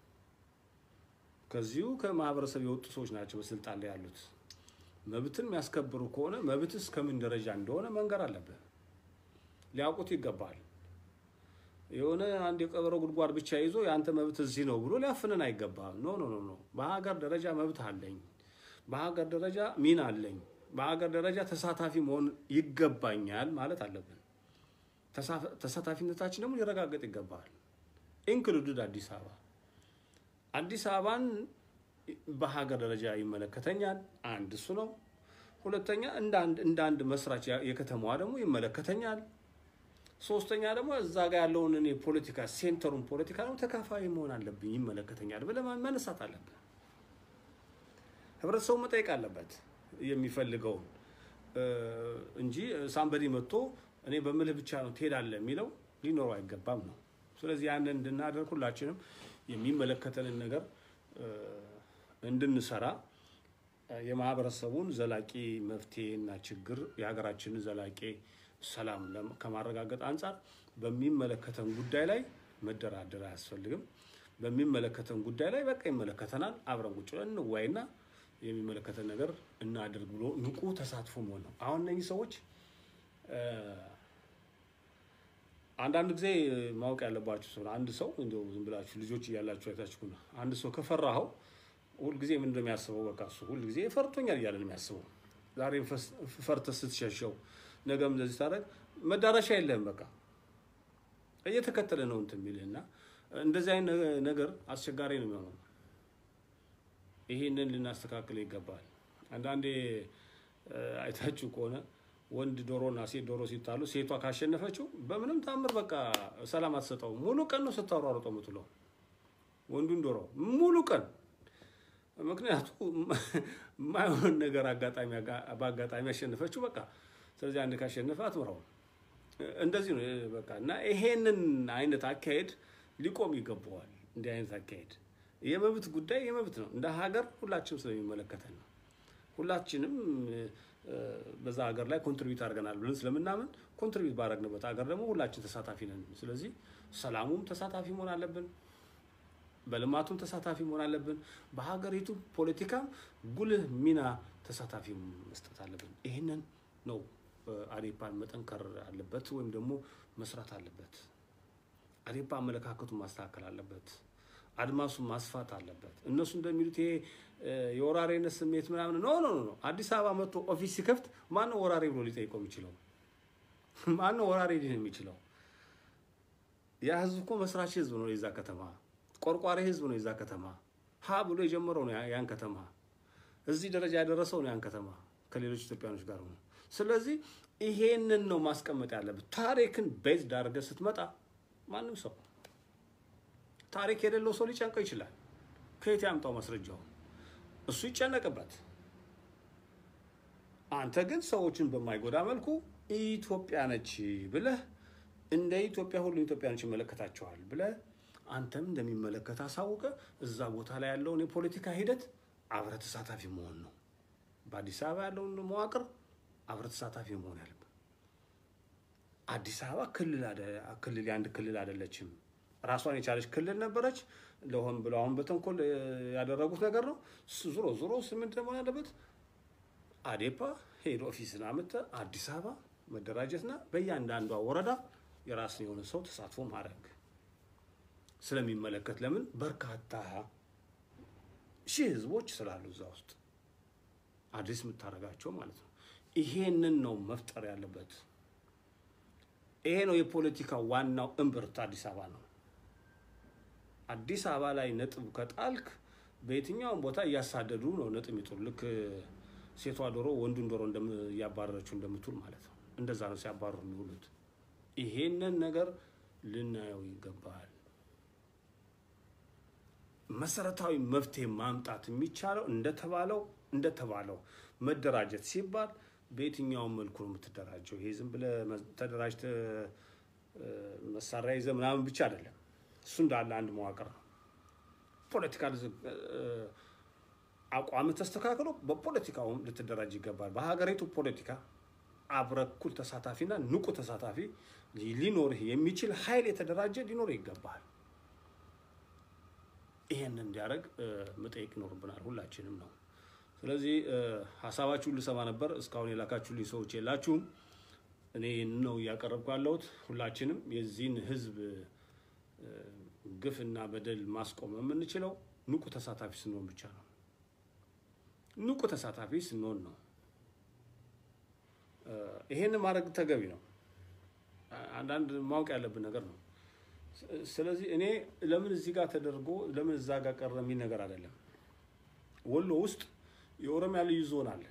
ከዚሁ ከማህበረሰብ የወጡ ሰዎች ናቸው በስልጣን ላይ ያሉት። መብትን የሚያስከብሩ ከሆነ መብትስ ከምን ደረጃ እንደሆነ መንገር አለብህ። ሊያውቁት ይገባል። የሆነ አንድ የቀበሮ ጉድጓድ ብቻ ይዞ የአንተ መብት እዚህ ነው ብሎ ሊያፍንን አይገባም። ኖ ኖ ኖ። በሀገር ደረጃ መብት አለኝ፣ በሀገር ደረጃ ሚና አለኝ፣ በሀገር ደረጃ ተሳታፊ መሆን ይገባኛል ማለት አለብን። ተሳታፊነታችን ደግሞ ሊረጋገጥ ይገባል። ኢንክሉድድ አዲስ አበባ አዲስ አበባን በሀገር ደረጃ ይመለከተኛል። አንድ እሱ ነው። ሁለተኛ እንደ አንድ መስራች የከተማዋ ደግሞ ይመለከተኛል። ሶስተኛ ደግሞ እዛ ጋር ያለውን እኔ ፖለቲካ ሴንተሩን ፖለቲካ ደግሞ ተካፋይ መሆን አለብኝ፣ ይመለከተኛል ብለህ መነሳት አለብህ። ህብረተሰቡ መጠየቅ አለበት የሚፈልገውን እንጂ ሳምበዲ መጥቶ እኔ በምልህ ብቻ ነው ትሄዳለህ የሚለው ሊኖረው አይገባም ነው። ስለዚህ ያንን እንድናደርግ ሁላችንም የሚመለከተንን ነገር እንድንሰራ የማህበረሰቡን ዘላቂ መፍትሄ እና ችግር የሀገራችንን ዘላቂ ሰላም ከማረጋገጥ አንጻር በሚመለከተን ጉዳይ ላይ መደራደር አያስፈልግም። በሚመለከተን ጉዳይ ላይ በቃ ይመለከተናል፣ አብረን ቁጭ ብለን እንወያይና የሚመለከተን ነገር እናድርግ ብሎ ንቁ ተሳትፎ መሆን ነው። አሁን እነዚህ ሰዎች አንዳንድ ጊዜ ማወቅ ያለባችሁ ሰው አንድ ሰው እንደው ዝም ብላችሁ ልጆች እያላችሁ አይታችሁ ነው። አንድ ሰው ከፈራኸው ሁልጊዜ ምን እንደሚያስበው በቃ እሱ ሁልጊዜ ፈርቶኛል እያለ ነው የሚያስበው። ዛሬ ፈርተህ ስትሸሸው ነገም እንደዚህ ታደርግ መዳረሻ የለህም። በቃ እየተከተለ ነው እንትን የሚልህ እና እንደዚህ አይነት ነገር አስቸጋሪ ነው የሚሆነው። ይህንን ልናስተካክል ይገባል። አንዳንዴ አይታችሁ ከሆነ ወንድ ዶሮና ሴት ዶሮ ሲጣሉ ሴቷ ካሸነፈችው በምንም ታምር በቃ ሰላም አትሰጠውም። ሙሉ ቀን ነው ስታሯሯጠው የምትለው ወንዱን ዶሮ ሙሉ ቀን። ምክንያቱ የማይሆን ነገር አጋጣሚ በአጋጣሚ ያሸነፈችው በቃ ስለዚህ አንድ ካሸነፈ አትምራውም። እንደዚህ ነው በቃ እና ይሄንን አይነት አካሄድ ሊቆም ይገባዋል። እንዲህ አይነት አካሄድ የመብት ጉዳይ የመብት ነው። እንደ ሀገር ሁላችንም ስለሚመለከተን ነው። ሁላችንም በዛ ሀገር ላይ ኮንትሪቢዩት አድርገናል ብለን ስለምናምን ኮንትሪቢዩት ባደረግንበት ሀገር ደግሞ ሁላችን ተሳታፊ ነን። ስለዚህ ሰላሙም ተሳታፊ መሆን አለብን፣ በልማቱም ተሳታፊ መሆን አለብን፣ በሀገሪቱ ፖለቲካም ጉልህ ሚና ተሳታፊ መስጠት አለብን። ይህንን ነው አዴፓን መጠንከር አለበት ወይም ደግሞ መስራት አለበት። አዴፓ አመለካከቱን ማስተካከል አለበት። አድማሱን ማስፋት አለበት። እነሱ እንደሚሉት ይሄ የወራሪነት ስሜት ምናምን ኖ ኖ ኖ። አዲስ አበባ መጥቶ ኦፊስ ሲከፍት ማነው ወራሪ ብሎ ሊጠይቀው የሚችለው? ማነው ወራሪ ሊሆን የሚችለው? ያ ህዝብ እኮ መስራች ህዝብ ነው የዛ ከተማ፣ ቆርቋሪ ህዝብ ነው የዛ ከተማ። ሀ ብሎ የጀመረው ነው ያን ከተማ፣ እዚህ ደረጃ ያደረሰው ነው ያን ከተማ ከሌሎች ኢትዮጵያኖች ጋር ነው። ስለዚህ ይሄንን ነው ማስቀመጥ ያለበት። ታሪክን ቤዝ ዳርገህ ስትመጣ ማንም ሰው ታሪክ የሌለው ሰው ሊጨንቀው ይችላል። ከየት ያምጣው ማስረጃው? እሱ ይጨነቅበት። አንተ ግን ሰዎችን በማይጎዳ መልኩ ኢትዮጵያ ነች ብለህ እንደ ኢትዮጵያ ሁሉ ኢትዮጵያኖች ይመለከታቸዋል ብለህ አንተም እንደሚመለከት አሳውቀ እዛ ቦታ ላይ ያለውን የፖለቲካ ሂደት አብረህ ተሳታፊ መሆን ነው። በአዲስ አበባ ያለውን መዋቅር አብረህ ተሳታፊ መሆን ያለብህ። አዲስ አበባ ክልል የአንድ ክልል አይደለችም። ራሷን የቻለች ክልል ነበረች። ለሆን ብለው አሁን በተንኮል ያደረጉት ነገር ነው። ዙሮ ዙሮ ስምንት መሆን ያለበት አዴፓ ሄድ ኦፊስን አምጥተህ አዲስ አበባ መደራጀትና በእያንዳንዷ ወረዳ የራስን የሆነ ሰው ተሳትፎ ማድረግ ስለሚመለከት ለምን በርካታ ሺህ ህዝቦች ስላሉ እዛ ውስጥ አዲስ የምታደርጋቸው ማለት ነው። ይሄንን ነው መፍጠር ያለበት። ይሄ ነው የፖለቲካ ዋናው እምብርት አዲስ አበባ ነው። አዲስ አበባ ላይ ነጥብ ከጣልክ በየትኛውም ቦታ እያሳደዱ ነው ነጥብ የሚጥሉ። ልክ ሴቷ ዶሮ ወንዱን ዶሮ እያባረረችው እንደምትውል ማለት ነው። እንደዛ ነው ሲያባረሩ የሚውሉት። ይሄንን ነገር ልናየው ይገባል። መሰረታዊ መፍትሄ ማምጣት የሚቻለው እንደተባለው እንደተባለው መደራጀት ሲባል በየትኛውም መልኩ ነው የምትደራጀው። ይሄ ዝም ብለህ ተደራጅተህ መሳሪያ ይዘህ ምናምን ብቻ አይደለም። እሱ እንዳለ አንድ መዋቅር ነው። ፖለቲካል አቋም ተስተካክሎ በፖለቲካውም ልትደራጅ ይገባል። በሀገሪቱ ፖለቲካ አብረህ እኩል ተሳታፊና ንቁ ተሳታፊ ሊኖርህ የሚችል ኃይል የተደራጀ ሊኖር ይገባል። ይሄን እንዲያደርግ መጠየቅ ይኖርብናል ሁላችንም ነው። ስለዚህ ሀሳባችሁን ልሰማ ነበር። እስካሁን የላካችሁልኝ ሰዎች የላችሁም። እኔ ነው እያቀረብኩ ያለሁት። ሁላችንም የዚህን ህዝብ ግፍና በደል ማስቆም የምንችለው ንቁ ተሳታፊ ስንሆን ብቻ ነው። ንቁ ተሳታፊ ስንሆን ነው። ይሄን ማድረግ ተገቢ ነው። አንዳንድ ማወቅ ያለብን ነገር ነው። ስለዚህ እኔ ለምን እዚህ ጋር ተደርጎ ለምን እዛ ጋር ቀረ የሚል ነገር አይደለም። ወሎ ውስጥ የኦሮሚያ ልዩ ዞን አለ፣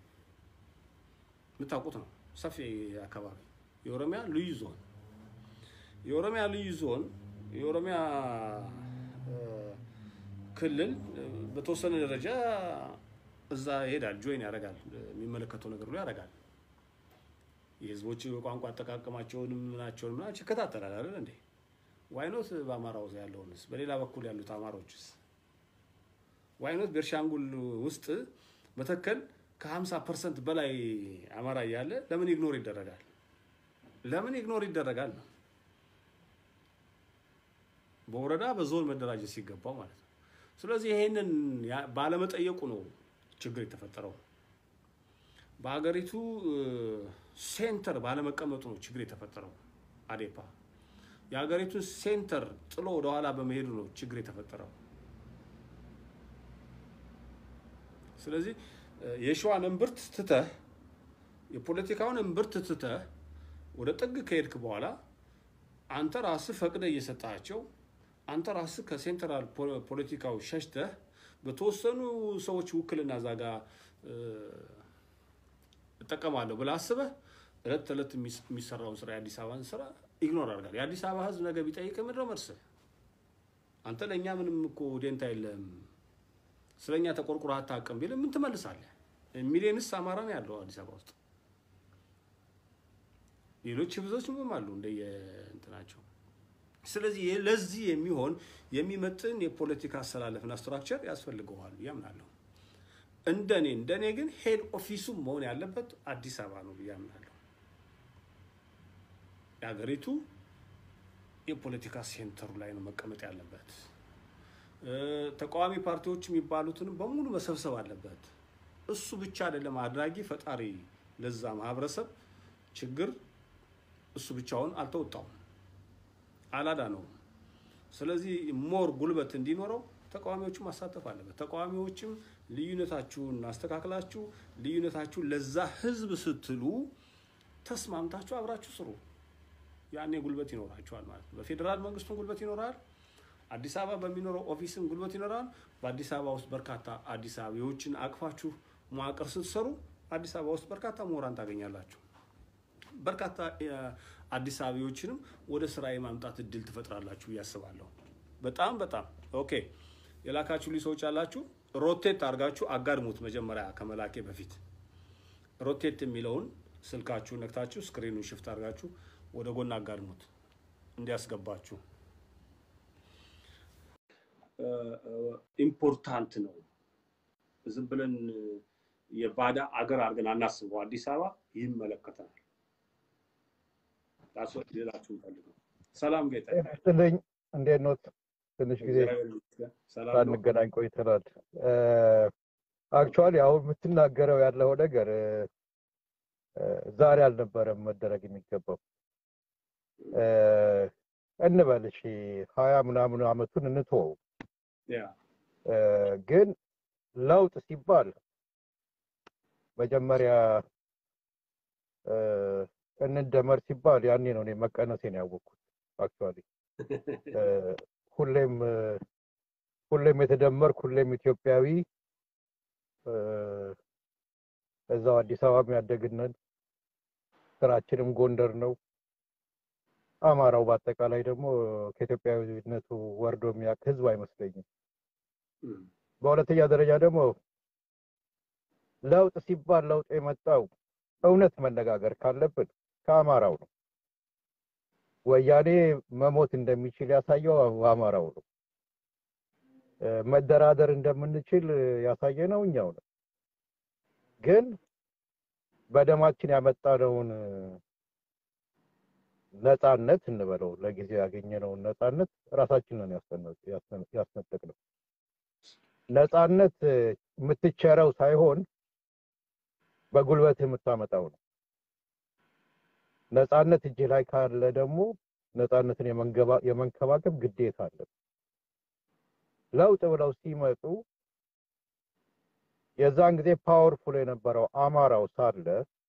የምታውቁት ነው። ሰፊ አካባቢ የኦሮሚያ ልዩ ዞን የኦሮሚያ ልዩ ዞን የኦሮሚያ ክልል በተወሰነ ደረጃ እዛ ይሄዳል፣ ጆይን ያደርጋል፣ የሚመለከተው ነገር ሁሉ ያደርጋል። የህዝቦች ቋንቋ አጠቃቀማቸውንም ምናቸውን ምናቸው ይከታተላል አይደል እንዴ? ዋይኖት በአማራው ያለውንስ በሌላ በኩል ያሉት አማሮችስ ዋይኖት ቤርሻንጉል ውስጥ በተከል ከ50 ፐርሰንት በላይ አማራ እያለ ለምን ኢግኖር ይደረጋል? ለምን ኢግኖር ይደረጋል ነው በወረዳ በዞን መደራጀት ሲገባው ማለት ነው። ስለዚህ ይሄንን ባለመጠየቁ ነው ችግር የተፈጠረው። በሀገሪቱ ሴንተር ባለመቀመጡ ነው ችግር የተፈጠረው። አዴፓ የሀገሪቱን ሴንተር ጥሎ ወደኋላ በመሄዱ ነው ችግር የተፈጠረው። ስለዚህ የሸዋን እምብርት ትተህ የፖለቲካውን እምብርት ትተህ ወደ ጥግ ከሄድክ በኋላ አንተ ራስህ ፈቅደህ እየሰጣቸው አንተ ራስህ ከሴንትራል ፖለቲካው ሸሽተህ በተወሰኑ ሰዎች ውክልና እዛ ጋ እጠቀማለሁ ብለህ አስበህ እለት ተዕለት የሚሰራውን ስራ የአዲስ አበባን ስራ ኢግኖር አድርጋል። የአዲስ አበባ ህዝብ ነገ ቢጠይቅ ምንድነው መልስህ? አንተ ለእኛ ምንም እኮ ዴንታ የለም ስለ እኛ ተቆርቁረህ አታውቅም ቢልህ ምን ትመልሳለህ? ሚሊዮንስ አማራ ነው ያለው አዲስ አበባ ውስጥ። ሌሎች ህዝቦች ምም አሉ እንደየ እንትናቸው። ስለዚህ ለዚህ የሚሆን የሚመጥን የፖለቲካ አሰላለፍና ስትራክቸር ያስፈልገዋል ብዬ አምናለሁ። እንደኔ እንደኔ ግን ሄድ ኦፊሱ መሆን ያለበት አዲስ አበባ ነው ብዬ አምናለሁ። የሀገሪቱ የፖለቲካ ሴንተሩ ላይ ነው መቀመጥ ያለበት። ተቃዋሚ ፓርቲዎች የሚባሉትንም በሙሉ መሰብሰብ አለበት። እሱ ብቻ አይደለም አድራጊ ፈጣሪ ለዛ ማህበረሰብ ችግር እሱ ብቻውን አልተወጣውም፣ አላዳነውም። ስለዚህ ሞር ጉልበት እንዲኖረው ተቃዋሚዎቹን ማሳተፍ አለበት። ተቃዋሚዎችም ልዩነታችሁን አስተካክላችሁ ልዩነታችሁን ለዛ ህዝብ ስትሉ ተስማምታችሁ አብራችሁ ስሩ። ያኔ ጉልበት ይኖራችኋል ማለት ነው። በፌዴራል መንግስቱን ጉልበት ይኖራል። አዲስ አበባ በሚኖረው ኦፊስም ጉልበት ይኖራል። በአዲስ አበባ ውስጥ በርካታ አዲስ አበባዎችን አቅፋችሁ መዋቅር ስትሰሩ አዲስ አበባ ውስጥ በርካታ ምሁራን ታገኛላችሁ። በርካታ አዲስ አበባዎችንም ወደ ስራ የማምጣት እድል ትፈጥራላችሁ ብዬ አስባለሁ። በጣም በጣም ኦኬ። የላካችሁልኝ ሰዎች አላችሁ። ሮቴት አድርጋችሁ አጋድሙት። መጀመሪያ ከመላኬ በፊት ሮቴት የሚለውን ስልካችሁ ነክታችሁ ስክሪኑን ሽፍት አድርጋችሁ ወደ ጎን አጋድሙት እንዲያስገባችሁ። ኢምፖርታንት ነው። ዝም ብለን የባዳ አገር አድርገን አናስበው። አዲስ አበባ ይመለከተናል። ራሱ ሌላችሁ ፈልገው። ሰላም ጌታ ስትልኝ እንዴት ነው? ትንሽ ጊዜ ሳንገናኝ ቆይተናል። አክቹዋሊ አሁን የምትናገረው ያለው ነገር ዛሬ አልነበረም መደረግ የሚገባው እንበል እሺ፣ ሀያ ምናምን አመቱን እንትወው። ግን ለውጥ ሲባል መጀመሪያ እንደመር ሲባል ያኔ ነው እኔ መቀነሴን ያወቅኩት። አክቹዋሊ ሁሌም ሁሌም የተደመርኩ ሁሌም ኢትዮጵያዊ እዛው አዲስ አበባም ያደግነን ስራችንም ጎንደር ነው። አማራው በአጠቃላይ ደግሞ ከኢትዮጵያዊነቱ ወርዶ የሚያውቅ ህዝብ አይመስለኝም። በሁለተኛ ደረጃ ደግሞ ለውጥ ሲባል ለውጥ የመጣው እውነት መነጋገር ካለብን ከአማራው ነው። ወያኔ መሞት እንደሚችል ያሳየው አማራው ነው። መደራደር እንደምንችል ያሳየነው እኛው ነው። ግን በደማችን ያመጣነውን ነፃነት እንበለው ለጊዜው ያገኘነውን ነፃነት ራሳችንን ያስነጠቅነው። ነፃነት የምትቸረው ሳይሆን በጉልበት የምታመጣው ነው። ነፃነት እጅ ላይ ካለ ደግሞ ነፃነትን የመንከባከብ ግዴታ አለ። ለውጥ ብለው ሲመጡ የዛን ጊዜ ፓወርፉል የነበረው አማራው ሳለ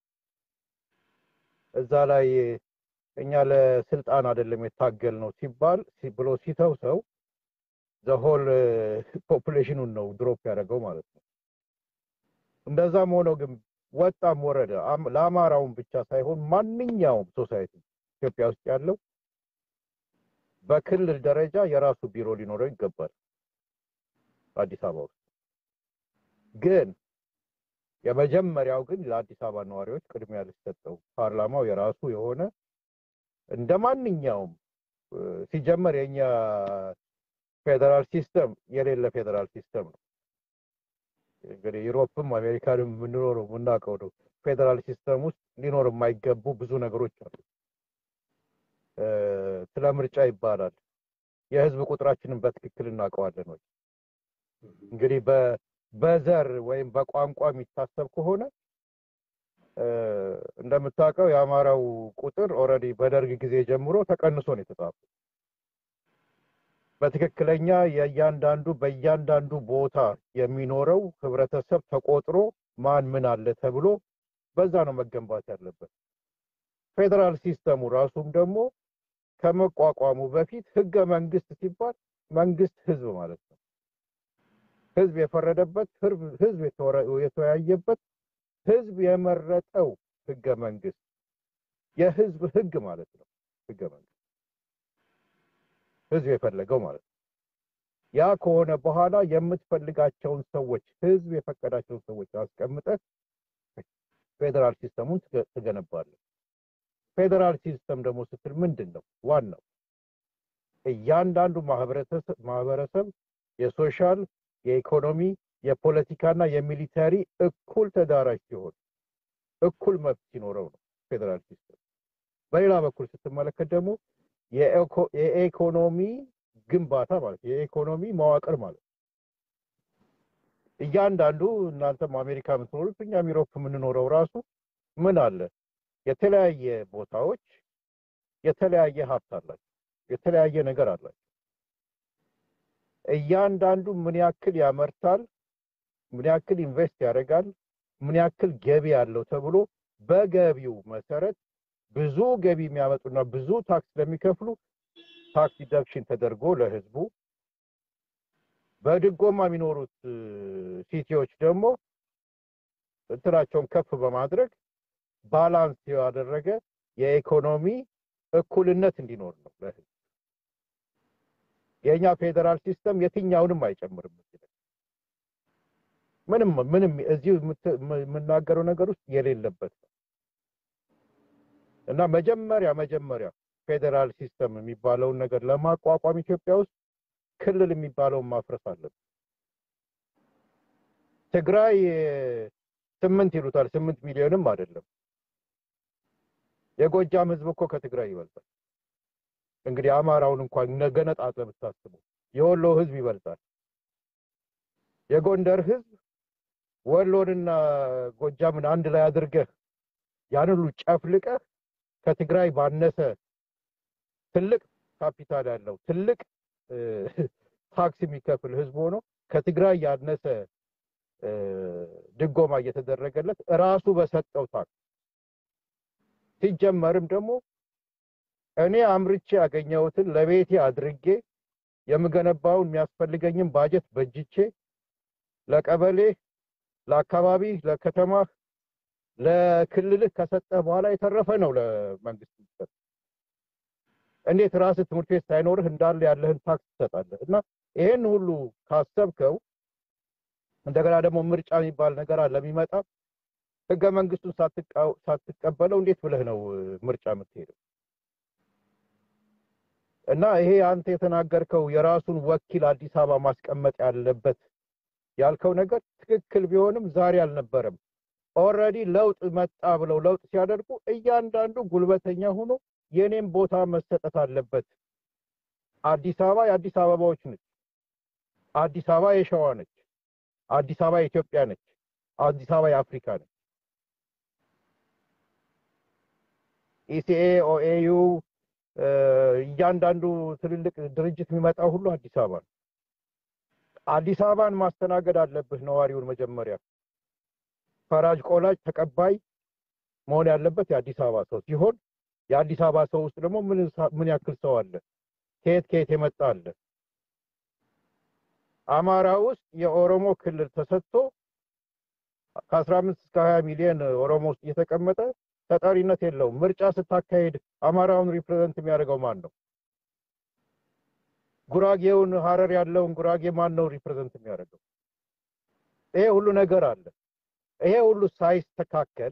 እዛ ላይ እኛ ለስልጣን አይደለም የታገል ነው ሲባል ብሎ ሲተው ሰው ዘሆል ፖፑሌሽኑን ነው ድሮፕ ያደረገው ማለት ነው። እንደዛም ሆኖ ግን ወጣም ወረደ ለአማራውን ብቻ ሳይሆን ማንኛውም ሶሳይቲ ኢትዮጵያ ውስጥ ያለው በክልል ደረጃ የራሱ ቢሮ ሊኖረው ይገባል። አዲስ አበባ ውስጥ ግን የመጀመሪያው ግን ለአዲስ አበባ ነዋሪዎች ቅድሚያ ሊሰጠው ፓርላማው የራሱ የሆነ እንደ ማንኛውም ሲጀመር የኛ ፌዴራል ሲስተም የሌለ ፌዴራል ሲስተም ነው። እንግዲህ ዩሮፕም አሜሪካንም የምንኖረው የምናውቀው ነው። ፌዴራል ሲስተም ውስጥ ሊኖር የማይገቡ ብዙ ነገሮች አሉ። ስለ ምርጫ ይባላል። የህዝብ ቁጥራችንን በትክክል እናውቀዋለን ወይ? እንግዲህ በዘር ወይም በቋንቋ የሚታሰብ ከሆነ እንደምታውቀው የአማራው ቁጥር ኦልሬዲ በደርግ ጊዜ ጀምሮ ተቀንሶ ነው የተጻፈው። በትክክለኛ የእያንዳንዱ በእያንዳንዱ ቦታ የሚኖረው ህብረተሰብ ተቆጥሮ ማን ምን አለ ተብሎ በዛ ነው መገንባት ያለበት። ፌዴራል ሲስተሙ ራሱም ደግሞ ከመቋቋሙ በፊት ህገ መንግስት ሲባል መንግስት ህዝብ ማለት ነው። ህዝብ የፈረደበት፣ ህዝብ የተወያየበት፣ ህዝብ የመረጠው ህገ መንግስት የህዝብ ህግ ማለት ነው። ህገ መንግስት ህዝብ የፈለገው ማለት ነው። ያ ከሆነ በኋላ የምትፈልጋቸውን ሰዎች ህዝብ የፈቀዳቸውን ሰዎች አስቀምጠህ ፌዴራል ሲስተሙን ትገነባለህ። ፌዴራል ሲስተም ደግሞ ስትል ምንድን ነው ዋናው? እያንዳንዱ ማህበረሰብ የሶሻል፣ የኢኮኖሚ፣ የፖለቲካና የሚሊተሪ እኩል ተዳራሽ ሲሆን እኩል መብት ሲኖረው ነው ፌዴራል ሲስተም። በሌላ በኩል ስትመለከት ደግሞ የኢኮኖሚ ግንባታ ማለት የኢኮኖሚ መዋቅር ማለት እያንዳንዱ እናንተም አሜሪካ የምትኖሩት እኛም ዩሮፕ የምንኖረው ራሱ ምን አለ የተለያየ ቦታዎች የተለያየ ሀብት አላቸው፣ የተለያየ ነገር አላቸው። እያንዳንዱ ምን ያክል ያመርታል፣ ምን ያክል ኢንቨስት ያደርጋል፣ ምን ያክል ገቢ አለው ተብሎ በገቢው መሰረት ብዙ ገቢ የሚያመጡና ብዙ ታክስ ለሚከፍሉ ታክስ ዲዳክሽን ተደርጎ ለህዝቡ በድጎማ የሚኖሩት ሲቲዎች ደግሞ እንትናቸውን ከፍ በማድረግ ባላንስ ያደረገ የኢኮኖሚ እኩልነት እንዲኖር ነው ለህዝብ። የእኛ ፌዴራል ሲስተም የትኛውንም አይጨምርም። ምንም ምንም እዚህ የምናገረው ነገር ውስጥ የሌለበት ነው እና መጀመሪያ መጀመሪያ ፌዴራል ሲስተም የሚባለውን ነገር ለማቋቋም ኢትዮጵያ ውስጥ ክልል የሚባለውን ማፍረስ አለብን። ትግራይ ስምንት ይሉታል፣ ስምንት ሚሊዮንም አይደለም። የጎጃም ህዝብ እኮ ከትግራይ ይበልጣል። እንግዲህ አማራውን እንኳን ገነጣጥለህ ብታስበው የወሎ ህዝብ ይበልጣል። የጎንደር ህዝብ ወሎንና ጎጃምን አንድ ላይ አድርገህ ያን ሁሉ ጨፍልቀህ ከትግራይ ባነሰ ትልቅ ካፒታል ያለው ትልቅ ታክስ የሚከፍል ህዝብ ሆኖ ከትግራይ ያነሰ ድጎማ እየተደረገለት እራሱ በሰጠው ታክስ ሲጀመርም ደግሞ እኔ አምርቼ ያገኘሁትን ለቤቴ አድርጌ የምገነባውን የሚያስፈልገኝን ባጀት በጅቼ ለቀበሌ፣ ለአካባቢ፣ ለከተማ ለክልልህ ከሰጠ በኋላ የተረፈ ነው ለመንግስት የሚሰጥ። እንዴት ራስህ ትምህርት ቤት ሳይኖርህ እንዳለ ያለህን ታክስ ትሰጣለህ? እና ይሄን ሁሉ ካሰብከው እንደገና ደግሞ ምርጫ የሚባል ነገር አለ የሚመጣ ህገ መንግስቱን ሳትቃው- ሳትቀበለው እንዴት ብለህ ነው እ፣ ምርጫ የምትሄደው? እና ይሄ አንተ የተናገርከው የራሱን ወኪል አዲስ አበባ ማስቀመጥ ያለበት ያልከው ነገር ትክክል ቢሆንም ዛሬ አልነበረም። ኦልሬዲ ለውጥ መጣ ብለው ለውጥ ሲያደርጉ እያንዳንዱ ጉልበተኛ ሆኖ የኔም ቦታ መሰጠት አለበት። አዲስ አበባ የአዲስ አበባዎች ነች። አዲስ አበባ የሸዋ ነች። አዲስ አበባ የኢትዮጵያ ነች። አዲስ አበባ የአፍሪካ ነች። ኢሲኤ፣ ኦኤዩ እ፣ እያንዳንዱ ትልልቅ ድርጅት የሚመጣው ሁሉ አዲስ አበባ ነው። አዲስ አበባን ማስተናገድ አለብህ ነዋሪውን መጀመሪያ ፈራጅ ቆላጭ ተቀባይ መሆን ያለበት የአዲስ አበባ ሰው ሲሆን የአዲስ አበባ ሰው ውስጥ ደግሞ ምን ሳ- ምን ያክል ሰው አለ? ከየት ከየት የመጣ አለ? አማራ ውስጥ የኦሮሞ ክልል ተሰጥቶ ከአስራ አምስት እስከ ሀያ ሚሊዮን ኦሮሞ ውስጥ እየተቀመጠ ተጠሪነት የለውም። ምርጫ ስታካሄድ አማራውን ሪፕሬዘንት የሚያደርገው ማን ነው? ጉራጌውን ሀረር ያለውን ጉራጌ ማን ነው ሪፕሬዘንት የሚያደርገው? ይሄ ሁሉ ነገር አለ። ይሄ ሁሉ ሳይስተካከል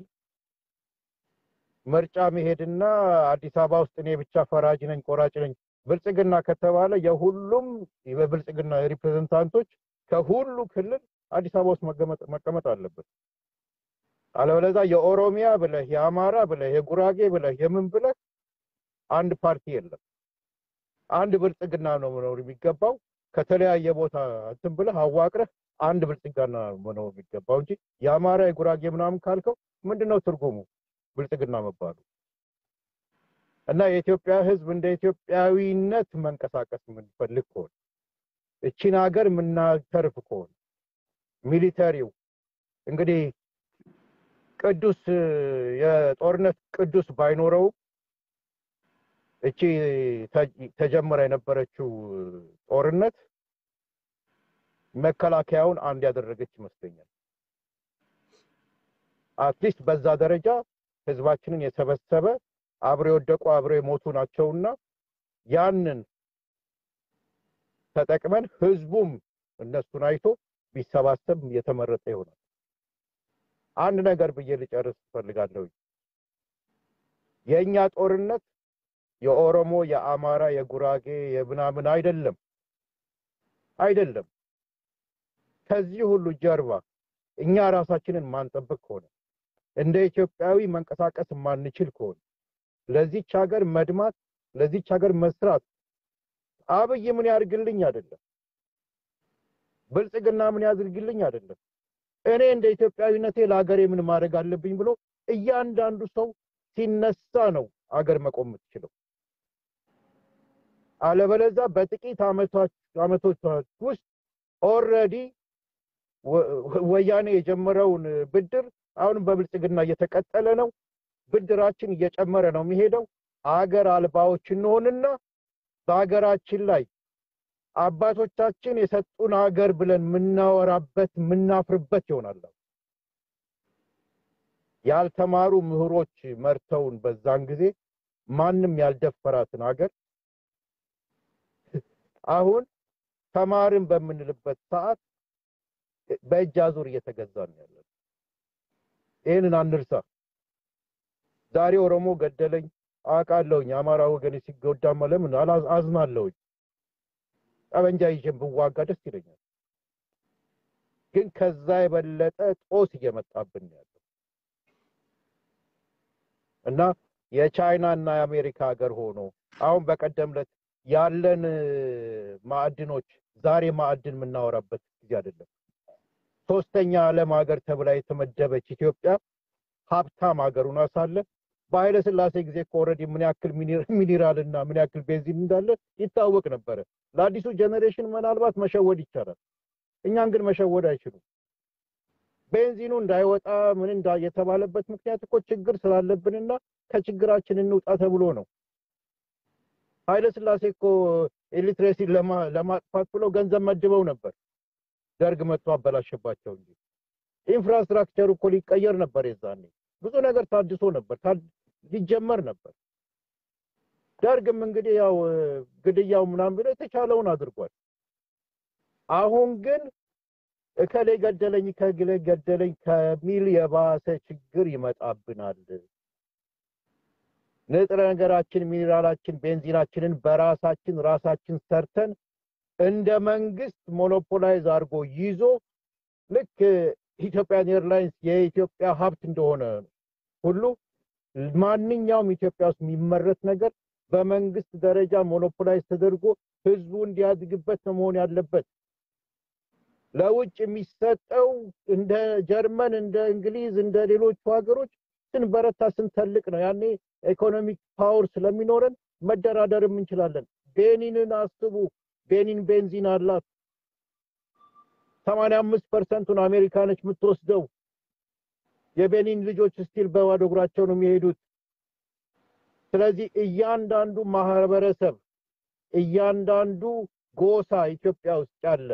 ምርጫ መሄድና አዲስ አበባ ውስጥ እኔ ብቻ ፈራጅ ነኝ ቆራጭ ነኝ ብልጽግና ከተባለ የሁሉም የብልጽግና ሪፕሬዘንታንቶች ከሁሉ ክልል አዲስ አበባ ውስጥ መቀመጥ- መቀመጥ አለበት። አለበለዚያ የኦሮሚያ ብለህ የአማራ ብለህ የጉራጌ ብለህ የምን ብለህ አንድ ፓርቲ የለም። አንድ ብልጽግና ነው መኖር የሚገባው። ከተለያየ ቦታ እንትን ብለህ አዋቅረህ አንድ ብልጽግና መኖር የሚገባው እንጂ የአማራ የጉራጌ ምናምን ካልከው ምንድን ነው ትርጉሙ ብልጽግና መባሉ? እና የኢትዮጵያ ሕዝብ እንደ ኢትዮጵያዊነት መንቀሳቀስ የምንፈልግ ከሆነ እቺን ሀገር የምናተርፍ ከሆነ ሚሊተሪው እንግዲህ ቅዱስ የጦርነት ቅዱስ ባይኖረው እቺ ተ- ተጀምራ የነበረችው ጦርነት መከላከያውን አንድ ያደረገች ይመስለኛል። አትሊስት በዛ ደረጃ ህዝባችንን የሰበሰበ አብረው የወደቁ አብረው የሞቱ ናቸውና ያንን ተጠቅመን ህዝቡም እነሱን አይቶ ቢሰባሰብ የተመረጠ ይሆናል። አንድ ነገር ብዬ ልጨርስ እፈልጋለሁ። የእኛ ጦርነት የኦሮሞ፣ የአማራ፣ የጉራጌ፣ የምናምን አይደለም አይደለም። ከዚህ ሁሉ ጀርባ እኛ ራሳችንን ማንጠብቅ ከሆነ እንደ ኢትዮጵያዊ መንቀሳቀስ ማንችል ከሆነ ለዚች ሀገር መድማት ለዚች ሀገር መስራት አብይ ምን ያድርግልኝ አይደለም፣ ብልጽግና ምን ያድርግልኝ አይደለም። እኔ እንደ ኢትዮጵያዊነቴ ለሀገሬ ምን ማድረግ አለብኝ ብሎ እያንዳንዱ ሰው ሲነሳ ነው አገር መቆም የምትችለው። አለበለዛ በጥቂት ዓመቶች ዓመቶች ውስጥ ኦልሬዲ ወያኔ የጀመረውን ብድር አሁንም በብልጽግና እየተቀጠለ ነው። ብድራችን እየጨመረ ነው የሚሄደው። አገር አልባዎች እንሆንና በሀገራችን ላይ አባቶቻችን የሰጡን ሀገር ብለን የምናወራበት የምናፍርበት ይሆናል። ያልተማሩ ምሁሮች መርተውን በዛን ጊዜ ማንም ያልደፈራትን ሀገር አሁን ተማርን በምንልበት ሰዓት በእጅ አዙር እየተገዛን ያለ ይህንን አንርሳ። ዛሬ ኦሮሞ ገደለኝ አውቃለሁኝ። አማራ ወገን ሲጎዳማ ለምን አላ- አዝናለሁኝ። ጠበንጃ ይዤን ብዋጋ ደስ ይለኛል። ግን ከዛ የበለጠ ጦስ እየመጣብን ነው ያለው እና የቻይና እና የአሜሪካ ሀገር ሆኖ አሁን በቀደም ዕለት ያለን ማዕድኖች ዛሬ ማዕድን የምናወራበት ጊዜ አይደለም። ሶስተኛ ዓለም ሀገር ተብላ የተመደበች ኢትዮጵያ ሀብታም ሀገር ሆና ሳለ በኃይለ ሥላሴ ጊዜ እኮ ኦልሬዲ ምን ያክል ሚኒራል እና ምን ያክል ቤንዚን እንዳለ ይታወቅ ነበረ። ለአዲሱ ጀኔሬሽን ምናልባት መሸወድ ይቻላል። እኛን ግን መሸወድ አይችሉም። ቤንዚኑ እንዳይወጣ ምን እንዳ የተባለበት ምክንያት እኮ ችግር ስላለብንና ከችግራችን እንውጣ ተብሎ ነው። ኃይለ ሥላሴ እኮ ኤሌክትሪሲቲን ለማጥፋት ብለው ገንዘብ መድበው ነበር። ደርግ መጥቶ አበላሸባቸው እንጂ ኢንፍራስትራክቸሩ እኮ ሊቀየር ነበር የዛኔ። ብዙ ነገር ታድሶ ነበር ታድ- ሊጀመር ነበር። ደርግም እንግዲህ ያው እ፣ ግድያው ምናምን ብሎ የተቻለውን አድርጓል። አሁን ግን እከሌ ገደለኝ ከግሌ ገደለኝ ከሚል የባሰ ችግር ይመጣብናል። ንጥረ ነገራችን፣ ሚኒራላችን፣ ቤንዚናችንን በራሳችን ራሳችን ሰርተን እንደ መንግስት ሞኖፖላይዝ አድርጎ ይዞ ልክ ኢትዮጵያን ኤርላይንስ የኢትዮጵያ ሀብት እንደሆነ ሁሉ ማንኛውም ኢትዮጵያ ውስጥ የሚመረት ነገር በመንግስት ደረጃ ሞኖፖላይዝ ተደርጎ ህዝቡ እንዲያድግበት ነው መሆን ያለበት። ለውጭ የሚሰጠው እንደ ጀርመን፣ እንደ እንግሊዝ፣ እንደ ሌሎቹ ሀገሮች ስንበረታ ስንተልቅ ነው። ያኔ ኢኮኖሚክ ፓወር ስለሚኖረን መደራደርም እንችላለን። ቤኒንን አስቡ። ቤኒን ቤንዚን አላት። ሰማንያ አምስት ፐርሰንቱን አሜሪካኖች የምትወስደው። የቤኒን ልጆች ስቲል በባዶ እግራቸው ነው የሚሄዱት። ስለዚህ እያንዳንዱ ማህበረሰብ እያንዳንዱ ጎሳ ኢትዮጵያ ውስጥ ያለ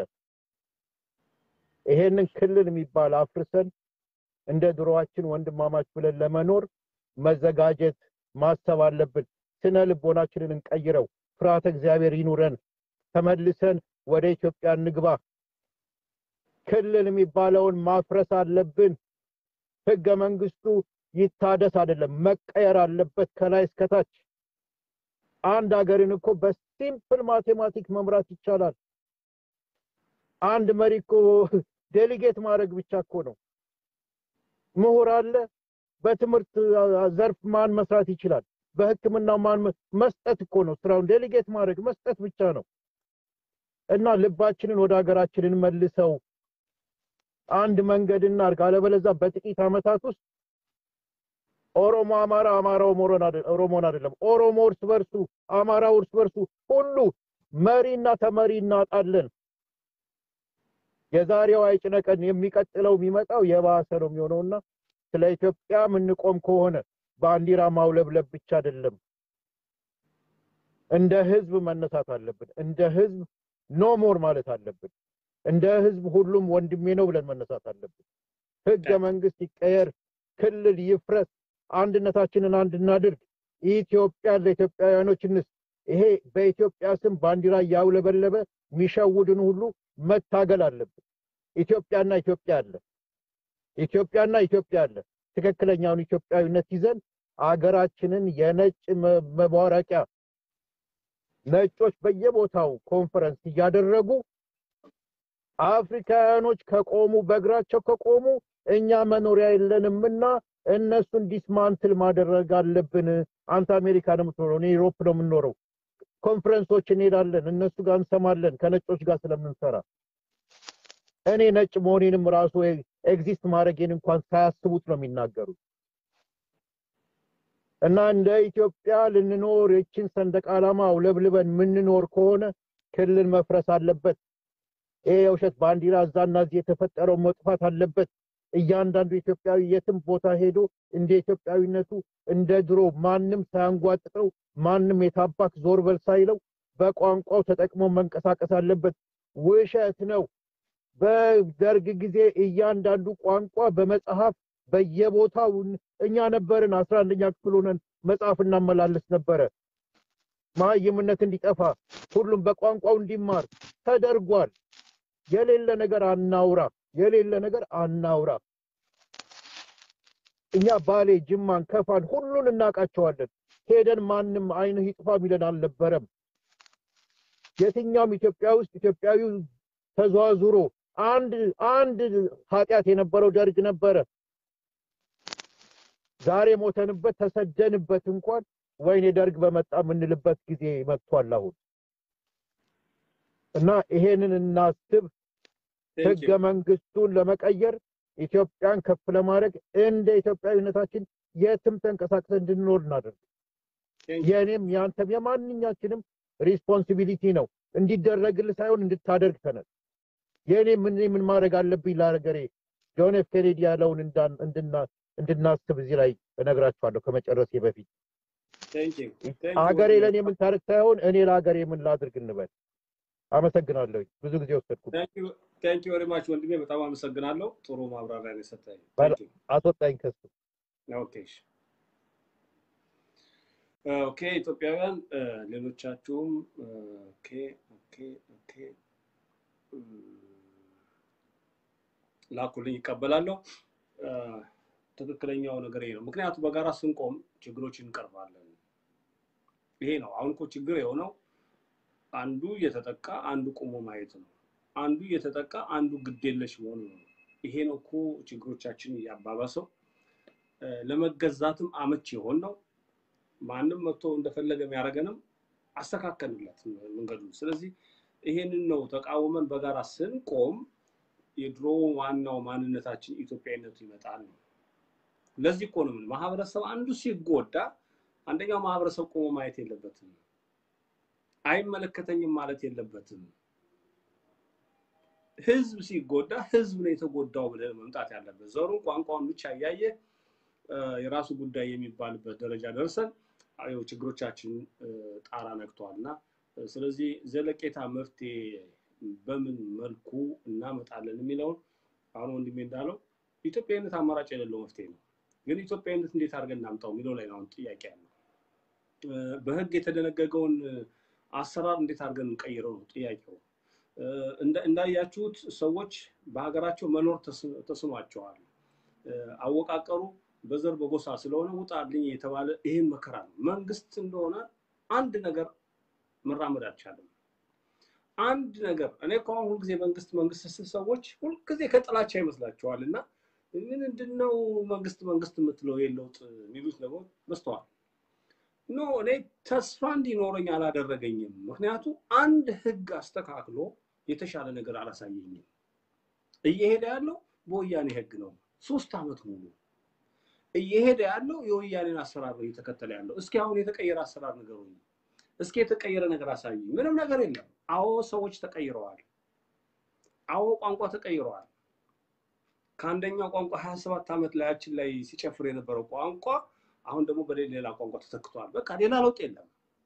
ይሄንን ክልል የሚባል አፍርሰን እንደ ድሮዋችን ወንድማማች ብለን ለመኖር መዘጋጀት ማሰብ አለብን። ስነ ልቦናችንን እንቀይረው። ፍርሃተ እግዚአብሔር ይኑረን። ተመልሰን ወደ ኢትዮጵያ እንግባ። ክልል የሚባለውን ማፍረስ አለብን። ህገ መንግስቱ ይታደስ አይደለም መቀየር አለበት ከላይ እስከታች። አንድ ሀገርን እኮ በሲምፕል ማቴማቲክ መምራት ይቻላል። አንድ መሪ እኮ ዴሊጌት ማድረግ ብቻ እኮ ነው። ምሁር አለ። በትምህርት ዘርፍ ማን መስራት ይችላል? በሕክምናው ማን መ- መስጠት እኮ ነው ስራውን። ዴሊጌት ማድረግ መስጠት ብቻ ነው። እና ልባችንን ወደ ሀገራችንን መልሰው አንድ መንገድ እናድርግ። አለበለዚያ በጥቂት ዓመታት ውስጥ ኦሮሞ አማራ፣ አማራ ኦሮሞን አይደለም ኦሮሞን አይደለም ኦሮሞ እርስ በርሱ፣ አማራው እርስ በርሱ ሁሉ መሪና ተመሪ እናጣለን። የዛሬው አይጭነቀን፣ የሚቀጥለው የሚመጣው የባሰ ነው የሚሆነውና ስለ ኢትዮጵያ የምንቆም ከሆነ ባንዲራ ማውለብለብ ብቻ አይደለም፣ እንደ ህዝብ መነሳት አለብን። እንደ ህዝብ ኖ ሞር ማለት አለብን። እንደ ህዝብ ሁሉም ወንድሜ ነው ብለን መነሳት አለብን። ህገ መንግስት ይቀየር፣ ክልል ይፍረስ፣ አንድነታችንን አንድ እናድርግ። ኢትዮጵያ ለኢትዮጵያውያኖች እንስ ይሄ በኢትዮጵያ ስም ባንዲራ እያውለበለበ የሚሸውድን ሁሉ መታገል አለብን። ኢትዮጵያና ኢትዮጵያ አለ። ኢትዮጵያና ኢትዮጵያ አለ። ትክክለኛውን ኢትዮጵያዊነት ይዘን አገራችንን የነጭ መ- መቧረቂያ ነጮች በየቦታው ኮንፈረንስ እያደረጉ አፍሪካውያኖች ከቆሙ በእግራቸው ከቆሙ እኛ መኖሪያ የለንምና እነሱን ዲስማንትል ማድረግ አለብን። አንተ አሜሪካ ነው የምትኖረው፣ እኔ ዩሮፕ ነው የምንኖረው። ኮንፈረንሶች እንሄዳለን፣ እነሱ ጋር እንሰማለን፣ ከነጮች ጋር ስለምንሰራ እኔ ነጭ መሆኔንም ራሱ ኤግዚስት ማድረጌን እንኳን ሳያስቡት ነው የሚናገሩት። እና እንደ ኢትዮጵያ ልንኖር ይችን ሰንደቅ ዓላማ አውለብልበን የምንኖር ከሆነ ክልል መፍረስ አለበት። ይሄ የውሸት ባንዲራ እዛና እዚህ የተፈጠረው መጥፋት አለበት። እያንዳንዱ ኢትዮጵያዊ የትም ቦታ ሄዶ እንደ ኢትዮጵያዊነቱ እንደ ድሮ ማንም ሳያንጓጥጠው ማንም የታባክ ዞር በል ሳይለው በቋንቋው ተጠቅሞ መንቀሳቀስ አለበት። ውሸት ነው። በደርግ ጊዜ እያንዳንዱ ቋንቋ በመጽሐፍ በየቦታው እኛ ነበርን አስራ አንደኛ ክፍል ሆነን መጽሐፍ እናመላለስ ነበረ። መሀይምነት እንዲጠፋ ሁሉም በቋንቋው እንዲማር ተደርጓል። የሌለ ነገር አናውራ፣ የሌለ ነገር አናውራ። እኛ ባሌ፣ ጅማን፣ ከፋን ሁሉን እናውቃቸዋለን። ሄደን ማንም አይንህ ይጥፋ ሚለን አልነበረም። የትኛውም ኢትዮጵያ ውስጥ ኢትዮጵያዊው ተዘዋዙሮ አንድ አንድ ኃጢአት የነበረው ደርግ ነበረ። ዛሬ ሞተንበት ተሰደንበት እንኳን ወይኔ ደርግ በመጣ የምንልበት ጊዜ መጥቷል አሁን እና ይሄንን እናስብ። ህገ መንግስቱን ለመቀየር ኢትዮጵያን ከፍ ለማድረግ እንደ ኢትዮጵያዊነታችን የትም ተንቀሳቅሰን እንድንኖር እናደርግ። የእኔም ያንተም የማንኛችንም ሪስፖንሲቢሊቲ ነው። እንዲደረግልህ ሳይሆን እንድታደርግ ተነስ። የእኔ ምን ምን ማድረግ አለብኝ ለሀገሬ ጆን ኤፍ ኬኔዲ ያለውን እንዳን- እንድና- እንድናስብ እዚህ ላይ እነግራችኋለሁ ከመጨረሴ በፊት ሀገሬ ለእኔ ምን ታደርግ ሳይሆን እኔ ለሀገሬ ምን ላድርግ እንበል። አመሰግናለሁ። ብዙ ጊዜ ወሰድኩ። ቴንክ ዩ ቨሪ ማች ወንድሜ፣ በጣም አመሰግናለሁ። ጥሩ ማብራሪያ ነው የሰጠኝ። በል- Thank you. አስወጣኝ ከሱ ኦኬ እሺ። ኦኬ ኢትዮጵያውያን እ፣ ሌሎቻችሁም እ፣ ኦኬ ኦኬ ኦኬ እም፣ ላኩልኝ ይቀበላለሁ። እ፣ ትክክለኛው ነገር ይሄ ነው። ምክንያቱም በጋራ ስንቆም ችግሮችን እንቀርፋለን። ይሄ ነው አሁን እኮ ችግር የሆነው አንዱ እየተጠቃ አንዱ ቆሞ ማየት ነው። አንዱ እየተጠቃ አንዱ ግዴለሽ መሆኑ ነው። ይሄ ነው እኮ ችግሮቻችን እያባባሰው እ፣ ለመገዛትም አመች የሆን ነው። ማንም መጥቶ እንደፈለገ የሚያደርገንም አስተካከልለት መንገዱን። ስለዚህ ይሄንን ነው ተቃውመን በጋራ ስንቆም የድሮ ዋናው ማንነታችን ኢትዮጵያዊነቱ ይመጣል ነው። ለዚህ እኮ ነው ምን ማህበረሰብ አንዱ ሲጎዳ አንደኛው ማህበረሰብ ቆሞ ማየት የለበትም፣ አይመለከተኝም ማለት የለበትም። ህዝብ ሲጎዳ ህዝብ ነው የተጎዳው ብለን መምጣት ያለበት። ዘሩን ቋንቋውን ብቻ እያየ እ፣ የራሱ ጉዳይ የሚባልበት ደረጃ ደርሰን አዎ ችግሮቻችን እ፣ ጣራ ነክተዋል እና እ፣ ስለዚህ ዘለቄታ መፍትሄ በምን መልኩ እናመጣለን የሚለውን አሁን ወንድሜ እንዳለው ኢትዮጵያዊነት አማራጭ የሌለው መፍትሄ ነው። ግን ኢትዮጵያዊነት እንዴት አድርገን እናምጣው የሚለው ላይ ነው አሁን ጥያቄ ያለው። እ፣ በህግ የተደነገገውን እ፣ አሰራር እንዴት አድርገን እንቀይረው ነው ጥያቄው። እ፣ እንዳ- እንዳያችሁት ሰዎች በሀገራቸው መኖር ተስ- ተስኗቸዋል። እ፣ አወቃቀሩ በዘር በጎሳ ስለሆነ ውጣልኝ የተባለ ይህን መከራ ነው። መንግስት እንደሆነ አንድ ነገር መራመድ አልቻለም። አንድ ነገር እኔ እኮ አሁን ሁልጊዜ መንግስት መንግስት ስል ሰዎች ሁልጊዜ ከጥላቻ ይመስላቸዋል እና ምንድን ነው መንግስት መንግስት የምትለው ይሄን ለውጥ የሚሉት ደግሞ በስተዋል። ኖ እኔ ተስፋ እንዲኖረኝ አላደረገኝም። ምክንያቱም አንድ ህግ አስተካክሎ የተሻለ ነገር አላሳየኝም። እየሄደ ያለው በወያኔ ህግ ነው። ሶስት ዓመት ሙሉ እየሄደ ያለው የወያኔን አሰራር ነው እየተከተለ ያለው። እስኪ አሁን የተቀየረ አሰራር ንገሩኝ። እስኪ የተቀየረ ነገር አሳዩኝ። ምንም ነገር የለም። አዎ ሰዎች ተቀይረዋል። አዎ ቋንቋ ተቀይረዋል። ከአንደኛው ቋንቋ ሀያ ሰባት ዓመት ላያችን ላይ ሲጨፍር የነበረው ቋንቋ አሁን ደግሞ በሌላ ቋንቋ ተተክቷል። በቃ ሌላ ለውጥ የለም።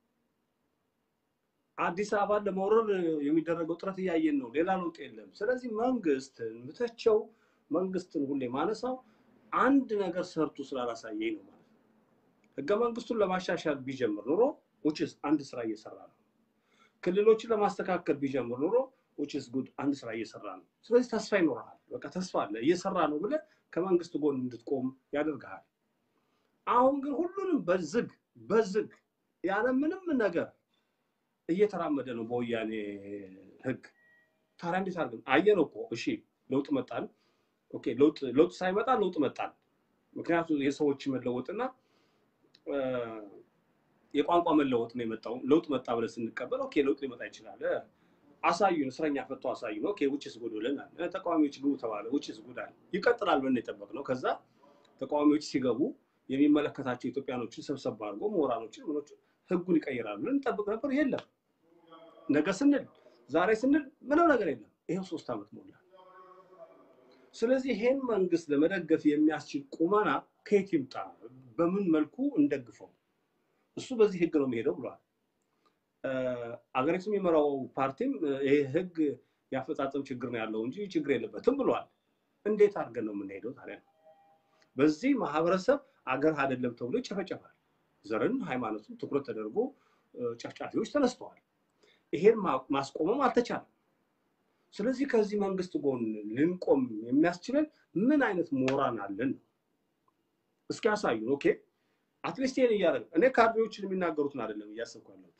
አዲስ አበባን ለመውረር የሚደረገው ጥረት እያየን ነው። ሌላ ለውጥ የለም። ስለዚህ መንግስትን ምተቸው መንግስትን ሁሌ ማነሳው አንድ ነገር ሰርቶ ስላላሳየኝ ነው ማለት ነው። ህገ መንግስቱን ለማሻሻል ቢጀምር ኑሮ ውጭስ አንድ ስራ እየሰራ ነው። ክልሎችን ለማስተካከል ቢጀምር ኑሮ ውጭስ ጉድ አንድ ስራ እየሰራ ነው። ስለዚህ ተስፋ ይኖርሃል። በቃ ተስፋ አለ እየሰራ ነው ብለህ ከመንግስት ጎን እንድትቆም ያደርግሃል። አሁን ግን ሁሉንም በዝግ በዝግ ያለ ምንም ነገር እየተራመደ ነው በወያኔ ህግ። ታዲያ እንዴት አድርገን አየነው እኮ እሺ፣ ለውጥ መጣን። ኦኬ፣ ለውጥ ለውጥ ሳይመጣ ለውጥ መጣን። ምክንያቱም የሰዎች መለወጥና እ፣ የቋንቋ መለወጥ ነው የመጣው። ለውጥ መጣ ብለን ስንቀበል ኦኬ፣ ለውጥ ሊመጣ ይችላል። እ፣ አሳዩን፣ እስረኛ ፈቶ አሳዩን። ኦኬ፣ ውጭስ ጉድ ብለናል። እ፣ ተቃዋሚዎች ግቡ ተባለ። ውጭስ ጉድ አለ። ይቀጥላል ብለን የጠበቅነው ከዛ ተቃዋሚዎች ሲገቡ የሚመለከታቸው ኢትዮጵያኖችን ሰብሰብ አድርጎ ምሁራኖችን ምኖችን ህጉን ይቀይራሉ ብለን እንጠብቅ ነበር። የለም። ነገ ስንል ዛሬ ስንል ምንም ነገር የለም። ይኸው ሶስት ዓመት ሞላ። ስለዚህ ይሄን መንግስት ለመደገፍ የሚያስችል ቁመና ከየት ይምጣ? በምን መልኩ እንደግፈው? እሱ በዚህ ህግ ነው የሚሄደው ብሏል። እ፣ አገሪቱ የሚመራው ፓርቲም እ፣ ይሄ ህግ የአፈጻጸም ችግር ነው ያለው እንጂ ችግር የለበትም ብሏል። እንዴት አድርገን ነው የምንሄደው ታዲያ? በዚህ ማህበረሰብ አገር አይደለም ተብሎ ይጨፈጨፋል። ዘርን፣ ሃይማኖትን ትኩረት ተደርጎ እ፣ ጨፍጫፊዎች ተነስተዋል። ይሄን ማ- ማስቆምም አልተቻለም። ስለዚህ ከዚህ መንግስት ጎን ልንቆም የሚያስችለን ምን አይነት ሞራን አለን ነው? እስኪ ያሳዩን። ኦኬ አትሊስት ይሄን እያደረግ እኔ ካድሬዎችን የሚናገሩትን አይደለም እያሰብኩ ያለሁት።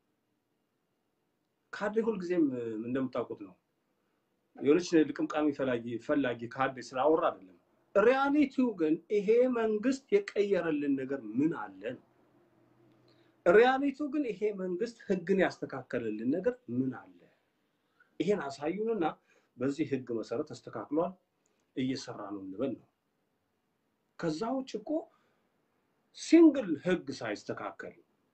ካድሬ ሁልጊዜም እ፣ እንደምታውቁት ነው የሆነች ልቅምቃሚ ፈላጊ ፈላጊ ካድሬ ስላወራ አይደለም። ሪያሊቲው ግን ይሄ መንግስት የቀየረልን ነገር ምን አለ ነው። ሪያሊቲው ግን ይሄ መንግስት ህግን ያስተካከለልን ነገር ምን አለ? ይሄን አሳዩንና በዚህ ህግ መሰረት ተስተካክሏል እየሰራ ነው እንበል ነው። ከዛ ውጭ እኮ ሲንግል ህግ ሳይስተካከል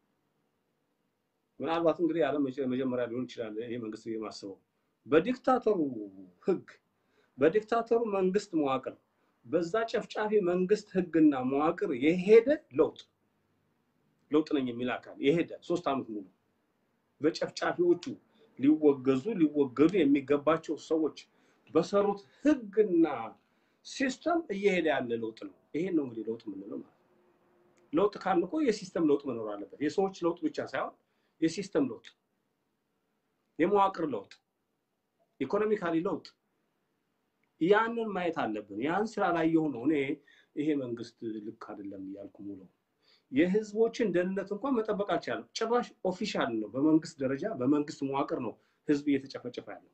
ምናልባት እንግዲህ ያለ መጀመሪያ ሊሆን ይችላል ይሄ መንግስት የማስበው በዲክታተሩ ህግ በዲክታተሩ መንግስት መዋቅር በዛ ጨፍጫፊ መንግስት ህግና መዋቅር የሄደ ለውጥ ለውጥ ነኝ የሚል አካል የሄደ ሶስት ዓመት ሙሉ በጨፍጫፊዎቹ ሊወገዙ ሊወገዱ የሚገባቸው ሰዎች በሰሩት ህግና ሲስተም እየሄደ ያለ ለውጥ ነው። ይሄን ነው እንግዲህ ለውጥ የምንለው ማለት ነው። ለውጥ ካልን እኮ የሲስተም ለውጥ መኖር አለበት። የሰዎች ለውጥ ብቻ ሳይሆን የሲስተም ለውጥ፣ የመዋቅር ለውጥ፣ ኢኮኖሚካሊ ለውጥ ያንን ማየት አለብን። ያን ስላላየሁ ነው እኔ ይሄ መንግስት ልክ አይደለም እያልኩ ሙሉ የህዝቦችን ደህንነት እንኳን መጠበቅ አልቻለም። ጭራሽ ኦፊሻል ነው፣ በመንግስት ደረጃ በመንግስት መዋቅር ነው ህዝብ እየተጨፈጨፈ ያለው።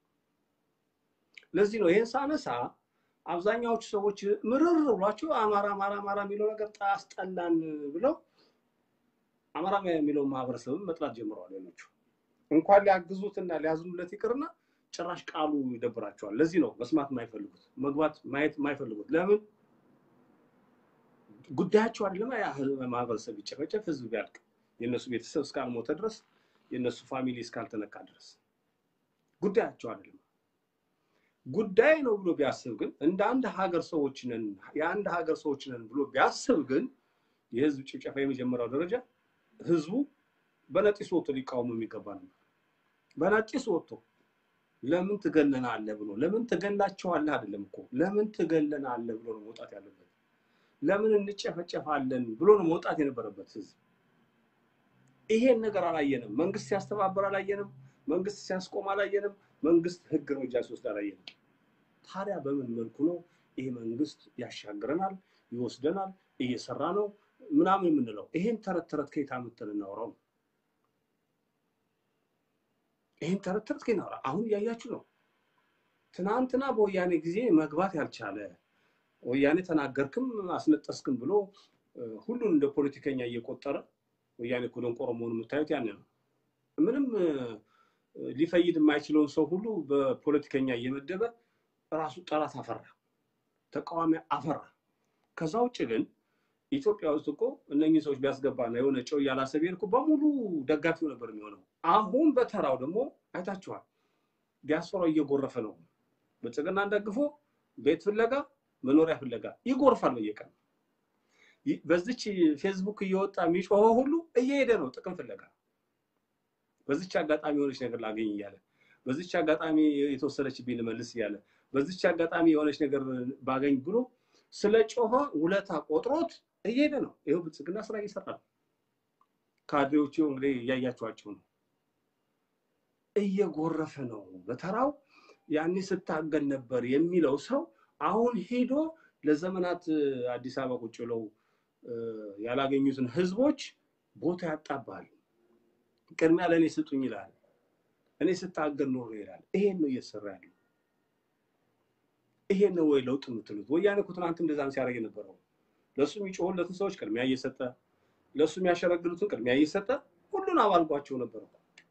ለዚህ ነው ይህን ሳነሳ አብዛኛዎቹ ሰዎች ምርር ብሏቸው አማራ አማራ አማራ የሚለው ነገር አስጠላን ብለው አማራ የሚለው ማህበረሰብን መጥላት ጀምረዋል። ሌሎቹ እንኳን ሊያግዙትና ሊያዝኑለት ይቅርና ጭራሽ ቃሉ ይደብራቸዋል። ለዚህ ነው መስማት የማይፈልጉት መግባት ማየት የማይፈልጉት። ለምን ጉዳያቸው አይደለም። ያ ማህበረሰብ ቢጨፈጨፍ ህዝብ ቢያልቅ የእነሱ ቤተሰብ እስካልሞተ ድረስ የእነሱ ፋሚሊ እስካልተነካ ድረስ ጉዳያቸው አይደለም። ጉዳይ ነው ብሎ ቢያስብ ግን እንደ አንድ ሀገር ሰዎች ነን የአንድ ሀገር ሰዎች ነን ብሎ ቢያስብ ግን የህዝብ ጭፍጨፋ የመጀመሪያው ደረጃ ህዝቡ በነጢስ ወጥቶ ሊቃወሙ የሚገባ ነበር። በነጢስ ወጥቶ ለምን ትገለናለህ ብሎ ለምን ትገላቸዋለህ አይደለም እኮ ለምን ትገለናለህ ብሎ ነው መውጣት ያለበት። ለምን እንጨፈጨፋለን ብሎ ነው መውጣት የነበረበት ህዝብ። ይሄን ነገር አላየንም። መንግስት ሲያስተባበር አላየንም። መንግስት ሲያስቆም አላየንም። መንግስት ህግ እርምጃ ሲወስድ አላየንም። ታዲያ በምን መልኩ ነው ይሄ መንግስት ያሻግረናል፣ ይወስደናል፣ እየሰራ ነው ምናምን የምንለው? ይሄን ተረት ተረት ከየት አምጥተን እናውራው? ይሄን ተረት ተረት ከየት እናውራ? አሁን እያያችሁ ነው። ትናንትና በወያኔ ጊዜ መግባት ያልቻለ ወያኔ ተናገርክም አስነጠስክም ብሎ ሁሉን እንደ ፖለቲከኛ እየቆጠረ ወያኔ እኮ ደንቆሮ መሆኑን የምታዩት ያን ነው። ምንም ሊፈይድ የማይችለውን ሰው ሁሉ በፖለቲከኛ እየመደበ ራሱ ጠላት አፈራ፣ ተቃዋሚ አፈራ። ከዛ ውጭ ግን ኢትዮጵያ ውስጥ እኮ እነኚህ ሰዎች ቢያስገባና የሆነ ጨው እያላሰብ እኮ በሙሉ ደጋፊው ነበር የሚሆነው። አሁን በተራው ደግሞ አይታችኋል፣ ዲያስፖራው እየጎረፈ ነው። ብልጽግናን ደግፎ ቤት ፍለጋ መኖሪያ ፍለጋ ይጎርፋል በየቀን በዚች ፌስቡክ እየወጣ የሚጮኸው ሁሉ እየሄደ ነው ጥቅም ፍለጋ። በዚች አጋጣሚ የሆነች ነገር ላገኝ እያለ፣ በዚች አጋጣሚ የተወሰደችብኝ ልመልስ እያለ፣ በዚች አጋጣሚ የሆነች ነገር ባገኝ ብሎ ስለ ጮኸ ውለታ ቆጥሮት እየሄደ ነው። ይኸው ብልጽግና ስራ እየሰራ ነው። ካድሬዎቹ እንግዲህ እያያቸዋቸው ነው። እየጎረፈ ነው በተራው። ያኔ ስታገል ነበር የሚለው ሰው አሁን ሄዶ ለዘመናት አዲስ አበባ ቁጭ ብለው ያላገኙትን ህዝቦች ቦታ ያጣባል። ቅድሚያ ለእኔ ስጡኝ ይላል። እኔ ስታገል ኖሮ ይላል። ይሄን ነው እየተሰራ ያለው። ይሄን ነው ወይ ለውጥ የምትሉት? ወያኔ እኮ ትናንት እንደዛም ሲያደርግ የነበረው ለእሱ የሚጮሁለትን ሰዎች ቅድሚያ እየሰጠ ለእሱ የሚያሸረግሉትን ቅድሚያ እየሰጠ ሁሉን አባልጓቸው ነበር።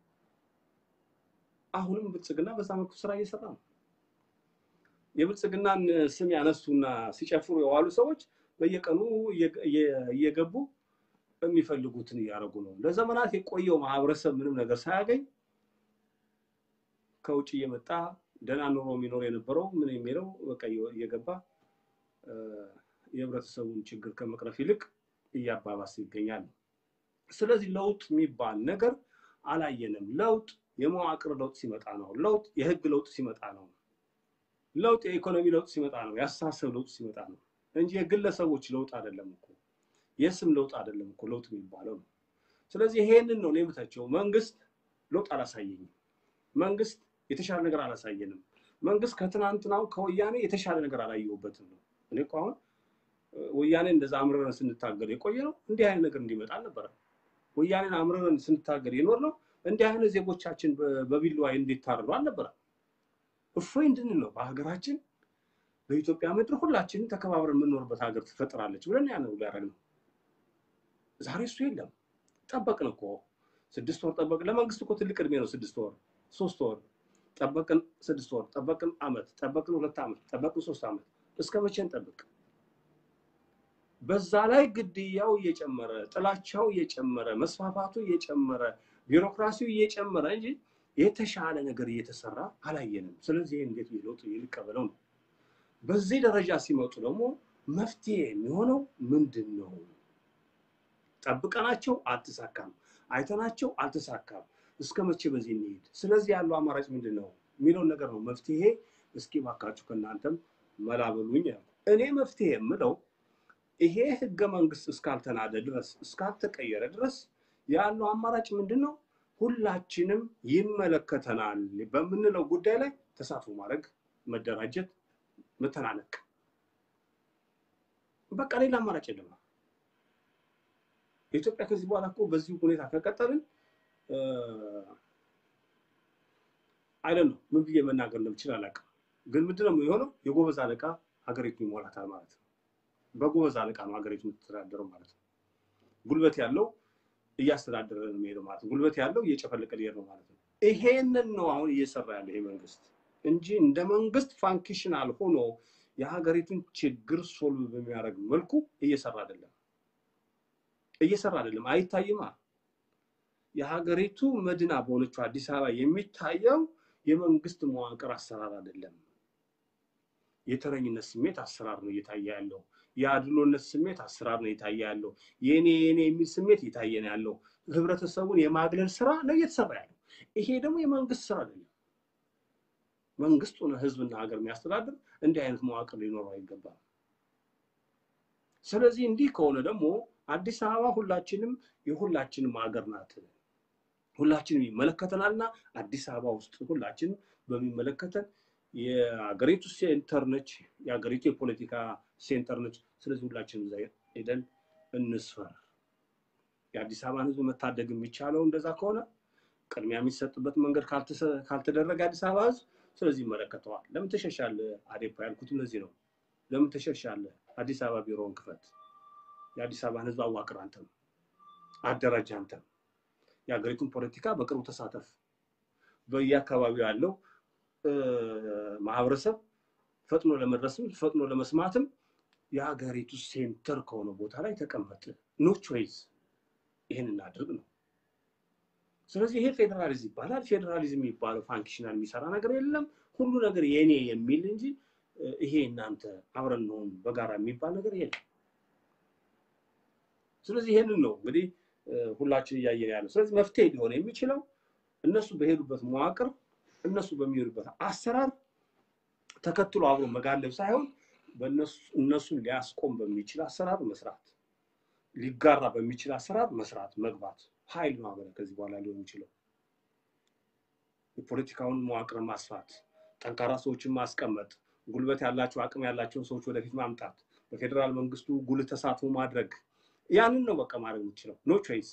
አሁንም ብልጽግና በዛ መልኩ ስራ እየሰራ ነው። የብልጽግናን ስም ያነሱና ሲጨፍሩ የዋሉ ሰዎች በየቀኑ እየገቡ የሚፈልጉትን እያደረጉ ነው። ለዘመናት የቆየው ማህበረሰብ ምንም ነገር ሳያገኝ ከውጭ እየመጣ ደህና ኑሮ የሚኖር የነበረው ምን የሚለው በቃ እየገባ የህብረተሰቡን ችግር ከመቅረፍ ይልቅ እያባባሰ ይገኛል። ስለዚህ ለውጥ የሚባል ነገር አላየንም። ለውጥ የመዋቅር ለውጥ ሲመጣ ነው። ለውጥ የህግ ለውጥ ሲመጣ ነው። ለውጥ የኢኮኖሚ ለውጥ ሲመጣ ነው። የአስተሳሰብ ለውጥ ሲመጣ ነው እንጂ የግለሰቦች ለውጥ አይደለም እኮ የስም ለውጥ አይደለም እኮ ለውጥ የሚባለው ነው። ስለዚህ ይሄንን ነው የምታቸው። መንግስት ለውጥ አላሳየኝም። መንግስት የተሻለ ነገር አላሳየንም። መንግስት ከትናንትናው ከወያኔ የተሻለ ነገር አላየሁበትም ነው። እኔ እኮ አሁን ወያኔ እንደዛ አምርረን ስንታገል የቆየ ነው እንዲህ አይነት ነገር እንዲመጣ አልነበረም። ወያኔን አምርረን ስንታገል የኖር ነው እንዲህ አይነት ዜጎቻችን በቢላዋ እንዲታረዱ አልነበረም። እፎይ እንድንል ነው በሀገራችን በኢትዮጵያ ምድር ሁላችንም ተከባብረን የምንኖርበት ሀገር ትፈጥራለች ብለን ያን ሁሉ ያደረግነው። ዛሬ እሱ የለም። ጠበቅን እኮ ስድስት ወር ጠበቅን። ለመንግስት እኮ ትልቅ እድሜ ነው ስድስት ወር፣ ሶስት ወር ጠበቅን፣ ስድስት ወር ጠበቅን፣ አመት ጠበቅን፣ ሁለት አመት ጠበቅን፣ ሶስት አመት እስከ መቼ እንጠብቅ? በዛ ላይ ግድያው እየጨመረ ጥላቻው እየጨመረ መስፋፋቱ እየጨመረ ቢሮክራሲው እየጨመረ እንጂ የተሻለ ነገር እየተሰራ አላየንም። ስለዚህ እንዴት ለውጥ ልቀበለው ነው። በዚህ ደረጃ ሲመጡ ደግሞ መፍትሄ የሚሆነው ምንድን ነው? ጠብቀናቸው አልተሳካም፣ አይተናቸው አልተሳካም። እስከ መቼ በዚህ እንሄድ? ስለዚህ ያለው አማራጭ ምንድን ነው የሚለውን ነገር ነው። መፍትሄ እስኪ ባካችሁ ከእናንተም መላበሉኝ። እኔ መፍትሄ የምለው ይሄ ህገ መንግስት እስካልተናደ ድረስ እስካልተቀየረ ድረስ ያለው አማራጭ ምንድን ነው? ሁላችንም ይመለከተናል በምንለው ጉዳይ ላይ ተሳትፎ ማድረግ፣ መደራጀት፣ መተናነቅ። በቃ ሌላ አማራጭ የለም። ኢትዮጵያ ከዚህ በኋላ እኮ በዚህ ሁኔታ ከቀጠልን አይደል ነው ምን ብዬ መናገር እንደምችል አላውቅም። ግን ምንድነው የሆነው? የጎበዝ አለቃ ሀገሪቱን ይሞላታል ማለት ነው። በጎበዝ አለቃ ነው ሀገሪቱ የምትተዳደረው ማለት ነው። ጉልበት ያለው እያስተዳደረ ነው የሚሄደው ማለት ነው። ጉልበት ያለው እየጨፈለቀ ሊሄድ ነው ማለት ነው። ይሄንን ነው አሁን እየሰራ ያለ ይሄ መንግስት እንጂ እንደ መንግስት ፋንክሽናል ሆኖ የሀገሪቱን ችግር ሶልቭ በሚያደርግ መልኩ እየሰራ አይደለም፣ እየሰራ አይደለም። አይታይማ። የሀገሪቱ መዲና በሆነችው አዲስ አበባ የሚታየው የመንግስት መዋቅር አሰራር አይደለም። የተረኝነት ስሜት አሰራር ነው እየታየ ያለው። የአድሎነት ስሜት አሰራር ነው እየታየ ያለው። የኔ የኔ የሚል ስሜት እየታየ ነው ያለው። ህብረተሰቡን የማግለል ስራ ነው እየተሰራ ያለው። ይሄ ደግሞ የመንግስት ስራ አይደለም። መንግስት ሆነ ህዝብና ሀገር የሚያስተዳድር እንዲህ አይነት መዋቅር ሊኖረው አይገባም። ስለዚህ እንዲህ ከሆነ ደግሞ አዲስ አበባ ሁላችንም የሁላችንም ሀገር ናት። ሁላችንም ይመለከተናልና አዲስ አበባ ውስጥ ሁላችንም በሚመለከተን የሀገሪቱ ሴንተር ነች። የሀገሪቱ የፖለቲካ ሴንተር ነች። ስለዚህ ሁላችንም እዛ ሄደን እንስፈር። የአዲስ አበባን ህዝብ መታደግ የሚቻለው እንደዛ ከሆነ ቅድሚያ የሚሰጥበት መንገድ ካልተደረገ አዲስ አበባ ህዝብ ስለዚህ ይመለከተዋል። ለምን ተሸሻለ? አዴፓ ያልኩት እነዚህ ነው። ለምን ተሸሻለ? አዲስ አበባ ቢሮውን ክፈት። የአዲስ አበባን ህዝብ አዋቅር፣ አንተም አደራጅ፣ አንተም የሀገሪቱን ፖለቲካ በቅርቡ ተሳተፍ። በየአካባቢው ያለው ማህበረሰብ ፈጥኖ ለመድረስም ፈጥኖ ለመስማትም የሀገሪቱ ሴንተር ከሆነ ቦታ ላይ ተቀመጥ። ኖ ቾይስ ይህን እናድርግ ነው። ስለዚህ ይሄ ፌዴራሊዝም ይባላል። ፌዴራሊዝም የሚባለው ፋንክሽናል የሚሰራ ነገር የለም። ሁሉ ነገር የኔ የሚል እንጂ ይሄ እናንተ አብረን ነውን በጋራ የሚባል ነገር የለም። ስለዚህ ይሄንን ነው እንግዲህ ሁላችን እያየን ያለው። ስለዚህ መፍትሄ ሊሆን የሚችለው እነሱ በሄዱበት መዋቅር እነሱ በሚሄዱበት አሰራር ተከትሎ አብሮ መጋለብ ሳይሆን እነሱን ሊያስቆም በሚችል አሰራር መስራት፣ ሊጋራ በሚችል አሰራር መስራት መግባት ኃይል ማህበረ ከዚህ በኋላ ሊሆን የሚችለው የፖለቲካውን መዋቅር ማስፋት፣ ጠንካራ ሰዎችን ማስቀመጥ፣ ጉልበት ያላቸው አቅም ያላቸውን ሰዎች ወደፊት ማምጣት፣ በፌዴራል መንግስቱ ጉልህ ተሳትፎ ማድረግ ያንን ነው በቃ ማድረግ የምችለው። ኖ ቾይስ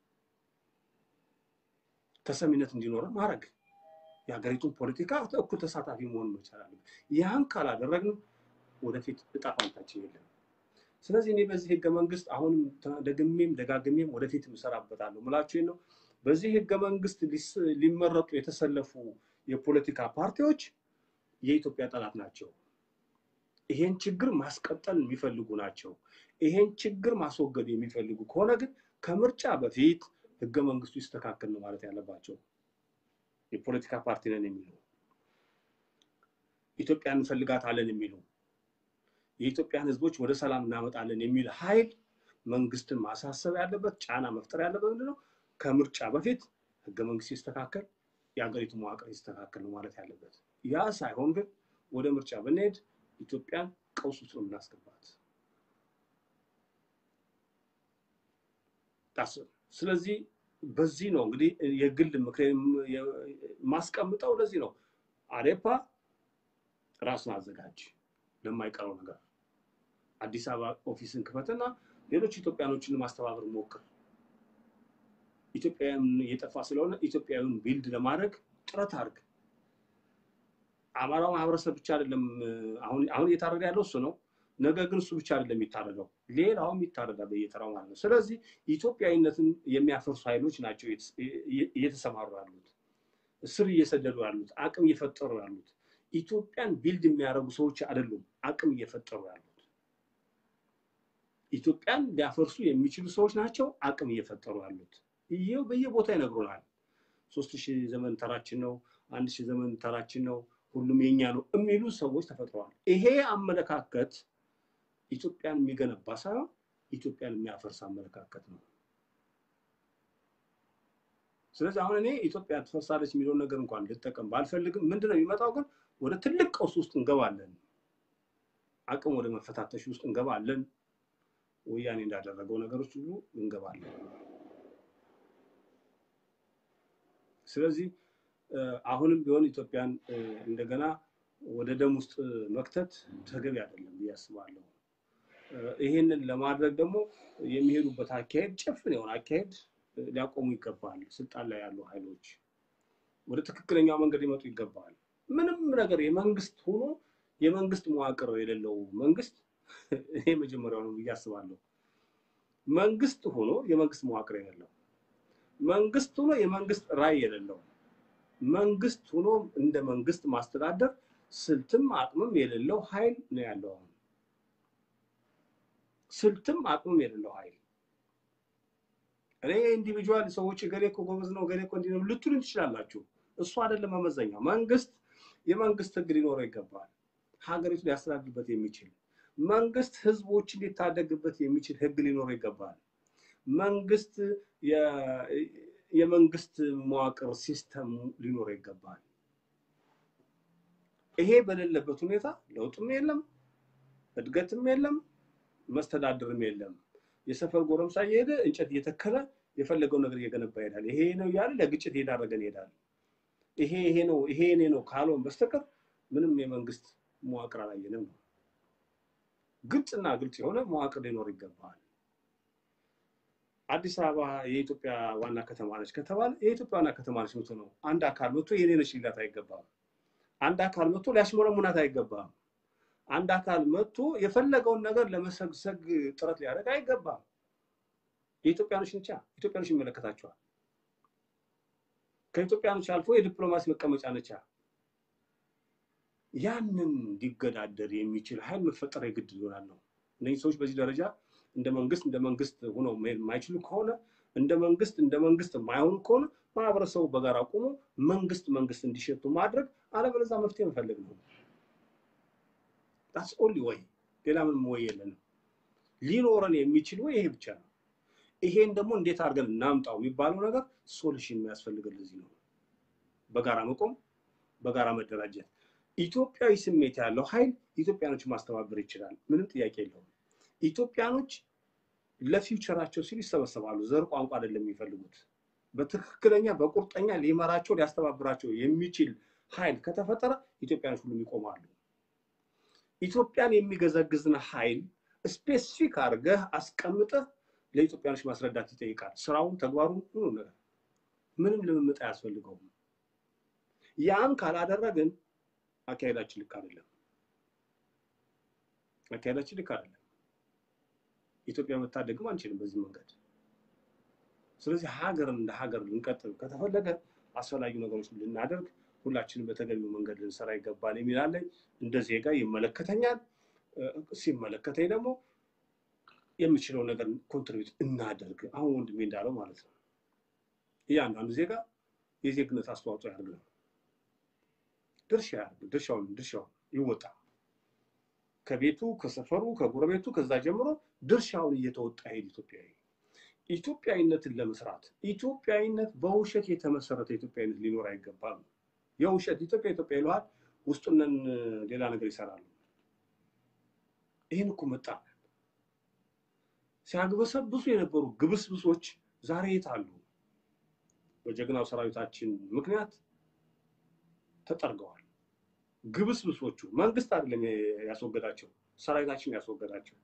ተሰሚነት እንዲኖረ ማድረግ የሀገሪቱን ፖለቲካ እኩል ተሳታፊ መሆን መቻል አለብን። ያን ካላደረግን ወደፊት እጣ ፋንታችን የለም። ስለዚህ እኔ በዚህ ህገ መንግስት አሁንም ደግሜም ደጋግሜም ወደፊት እሰራበታለሁ ምላችሁ ነው። በዚህ ህገ መንግስት ሊመረጡ የተሰለፉ የፖለቲካ ፓርቲዎች የኢትዮጵያ ጠላት ናቸው። ይሄን ችግር ማስቀጠል የሚፈልጉ ናቸው። ይሄን ችግር ማስወገድ የሚፈልጉ ከሆነ ግን ከምርጫ በፊት ህገ መንግስቱ ይስተካከል ነው ማለት ያለባቸው። የፖለቲካ ፓርቲ ነን የሚሉ ኢትዮጵያን እንፈልጋታለን የሚሉ የኢትዮጵያን ህዝቦች ወደ ሰላም እናመጣለን የሚል ኃይል መንግስትን ማሳሰብ ያለበት ጫና መፍጠር ያለበት ምንድነው? ከምርጫ በፊት ህገ መንግስት ይስተካከል፣ የሀገሪቱ መዋቅር ይስተካከል ነው ማለት ያለበት። ያ ሳይሆን ግን ወደ ምርጫ ብንሄድ ኢትዮጵያን ቀውስ ውስጥ ነው የምናስገባት። ስለዚህ በዚህ ነው እንግዲህ የግል ምክሬን ማስቀምጠው ለዚህ ነው። አዴፓ ራሱን አዘጋጅ ለማይቀረው ነገር አዲስ አበባ ኦፊስን ክፈትና ሌሎች ኢትዮጵያኖችን ማስተባበር ሞክር። ኢትዮጵያውያን እየጠፋ ስለሆነ ኢትዮጵያዊውን ቢልድ ለማድረግ ጥረት አድርግ። አማራው ማህበረሰብ ብቻ አይደለም አሁን አሁን እየታረደ ያለው እሱ ነው። ነገ ግን እሱ ብቻ አይደለም የሚታረደው፣ ሌላውም ይታረዳል በየተራው ማለት ነው። ስለዚህ ኢትዮጵያዊነትን የሚያፈርሱ ኃይሎች ናቸው እየተሰማሩ ያሉት፣ ስር እየሰደዱ ያሉት፣ አቅም እየፈጠሩ ያሉት። ኢትዮጵያን ቢልድ የሚያደርጉ ሰዎች አይደሉም አቅም እየፈጠሩ ያሉት። ኢትዮጵያን ሊያፈርሱ የሚችሉ ሰዎች ናቸው አቅም እየፈጠሩ ያሉት። ይሄው በየቦታ ይነግሩናል። ሶስት ሺህ ዘመን ተራችን ነው፣ አንድ ሺህ ዘመን ተራችን ነው፣ ሁሉም የኛ ነው የሚሉ ሰዎች ተፈጥረዋል። ይሄ አመለካከት ኢትዮጵያን የሚገነባ ሳይሆን ኢትዮጵያን የሚያፈርስ አመለካከት ነው። ስለዚህ አሁን እኔ ኢትዮጵያ ትፈርሳለች የሚለውን ነገር እንኳን ልጠቀም ባልፈልግም ምንድነው የሚመጣው ግን ወደ ትልቅ ቀውስ ውስጥ እንገባለን። አቅም ወደ መፈታተሽ ውስጥ እንገባለን። ወያኔ እንዳደረገው ነገሮች ሁሉ እንገባለን። ስለዚህ አሁንም ቢሆን ኢትዮጵያን እንደገና ወደ ደም ውስጥ መክተት ተገቢ አይደለም ብዬ አስባለሁ። ይሄንን ለማድረግ ደግሞ የሚሄዱበት አካሄድ ጭፍን የሆነ አካሄድ ሊያቆሙ ይገባል። ስልጣን ላይ ያሉ ኃይሎች ወደ ትክክለኛው መንገድ ሊመጡ ይገባል። ምንም ነገር የመንግስት ሆኖ የመንግስት መዋቅር የሌለው መንግስት ይሄ መጀመሪያው ነው ብዬ አስባለሁ። መንግስት ሆኖ የመንግስት መዋቅር የሌለው መንግስት ሆኖ የመንግስት ራዕይ የሌለው መንግስት ሆኖ እንደ መንግስት ማስተዳደር ስልትም አቅምም የሌለው ኃይል ነው ያለው። አሁን ስልትም አቅምም የሌለው ኃይል እኔ ኢንዲቪጁዋል ሰዎች ገሌ እኮ ጎበዝ ነው ገሌ እኮ እንዲህ ነው ልትሉኝ ትችላላችሁ። እሱ አይደለም መመዘኛ። መንግስት የመንግስት ህግ ሊኖረው ይገባል። ሀገሪቱ ሊያስተዳድርበት የሚችል መንግስት ህዝቦችን ሊታደግበት የሚችል ህግ ሊኖረው ይገባል። መንግስት የመንግስት መዋቅር ሲስተም ሊኖረው ይገባል። ይሄ በሌለበት ሁኔታ ለውጥም የለም፣ እድገትም የለም፣ መስተዳድርም የለም። የሰፈር ጎረምሳ እየሄደ እንጨት እየተከለ የፈለገው ነገር እየገነባ ይሄዳል። ይሄ ነው እያለ ለግጭት እየዳረገን ይሄዳል። ይሄ ይሄ ነው ይሄ እኔ ነው ካልሆን በስተቀር ምንም የመንግስት መዋቅር አላየንም ነው። ግልጽና ግልጽ የሆነ መዋቅር ሊኖር ይገባል። አዲስ አበባ የኢትዮጵያ ዋና ከተማ ነች ከተባለ የኢትዮጵያ ዋና ከተማ ነች ምቶ ነው። አንድ አካል መጥቶ የኔ ነች ሊላት አይገባም። አንድ አካል መጥቶ ሊያሽሞረሙናት አይገባም። አንድ አካል መጥቶ የፈለገውን ነገር ለመሰግሰግ ጥረት ሊያደርግ አይገባም። የኢትዮጵያኖች ነቻ ኢትዮጵያኖች ይመለከታቸዋል። ከኢትዮጵያኖች አልፎ የዲፕሎማሲ መቀመጫ ነቻ። ያንን እንዲገዳደር የሚችል ኃይል መፈጠር የግድ ይሆናል ነው። እነዚህ ሰዎች በዚህ ደረጃ እንደ መንግስት እንደ መንግስት ሆነው መሄድ የማይችሉ ከሆነ እንደ መንግስት እንደ መንግስት የማይሆኑ ከሆነ ማህበረሰቡ በጋራ ቆሞ መንግስት መንግስት እንዲሸቱ ማድረግ፣ አለበለዚያ መፍትሄ መፈለግ ነው። ዳትስ ኦንሊ ወይ ሌላ ምንም ወይ የለንም። ሊኖረን የሚችል ወይ ይሄ ብቻ ነው። ይሄን ደግሞ እንዴት አድርገን እናምጣው የሚባለው ነገር ሶሉሽን የሚያስፈልገን ለዚህ ነው። በጋራ መቆም፣ በጋራ መደራጀት። ኢትዮጵያዊ ስሜት ያለው ኃይል ኢትዮጵያኖች ማስተባበር ይችላል። ምንም ጥያቄ የለውም። ኢትዮጵያኖች ለፊውቸራቸው ሲሉ ይሰበሰባሉ። ዘር፣ ቋንቋ አይደለም የሚፈልጉት። በትክክለኛ በቁርጠኛ ሊመራቸው ሊያስተባብራቸው የሚችል ኃይል ከተፈጠረ ኢትዮጵያኖች ሁሉም ይቆማሉ። ኢትዮጵያን የሚገዘግዝን ኃይል ስፔሲፊክ አድርገህ አስቀምጠህ ለኢትዮጵያኖች ማስረዳት ይጠይቃል። ስራውን፣ ተግባሩን፣ ሁሉ ነገር ምንም ልምምጥ አያስፈልገውም። ያን ካላደረግን አካሄዳችን ልክ አይደለም። አካሄዳችን ልክ አይደለም። ኢትዮጵያ መታደግም አንችልም በዚህ መንገድ። ስለዚህ ሀገርን እንደ ሀገር ልንቀጥል ከተፈለገ አስፈላጊ ነገሮች ልናደርግ ሁላችንም በተገቢው መንገድ ልንሰራ ይገባል የሚላለኝ እንደ ዜጋ ይመለከተኛል። ሲመለከተኝ ደግሞ የምችለው ነገር ኮንትሪቢዩት እናደርግ። አሁን ወንድሜ እንዳለው ማለት ነው። እያንዳንዱ ዜጋ የዜግነት አስተዋጽኦ ያደርግ ነው። ድርሻ ያደርግ፣ ድርሻውን ድርሻውን ይወጣ። ከቤቱ ከሰፈሩ ከጎረቤቱ ከዛ ጀምሮ ድርሻውን እየተወጣ ሄድ ኢትዮጵያዊ ኢትዮጵያዊነትን ለመስራት ኢትዮጵያዊነት በውሸት የተመሰረተ ኢትዮጵያዊነት ሊኖር አይገባም። የውሸት ኢትዮጵያ ኢትዮጵያ ይለዋል፣ ውስጡንን ሌላ ነገር ይሰራሉ። ይህን እኮ መጣ ሲያግበሰብሱ የነበሩ ግብስብሶች ዛሬ የት አሉ? በጀግናው ሰራዊታችን ምክንያት ተጠርገዋል። ግብስብሶቹ መንግስት አይደለም ያስወገዳቸው፣ ሰራዊታችን ያስወገዳቸው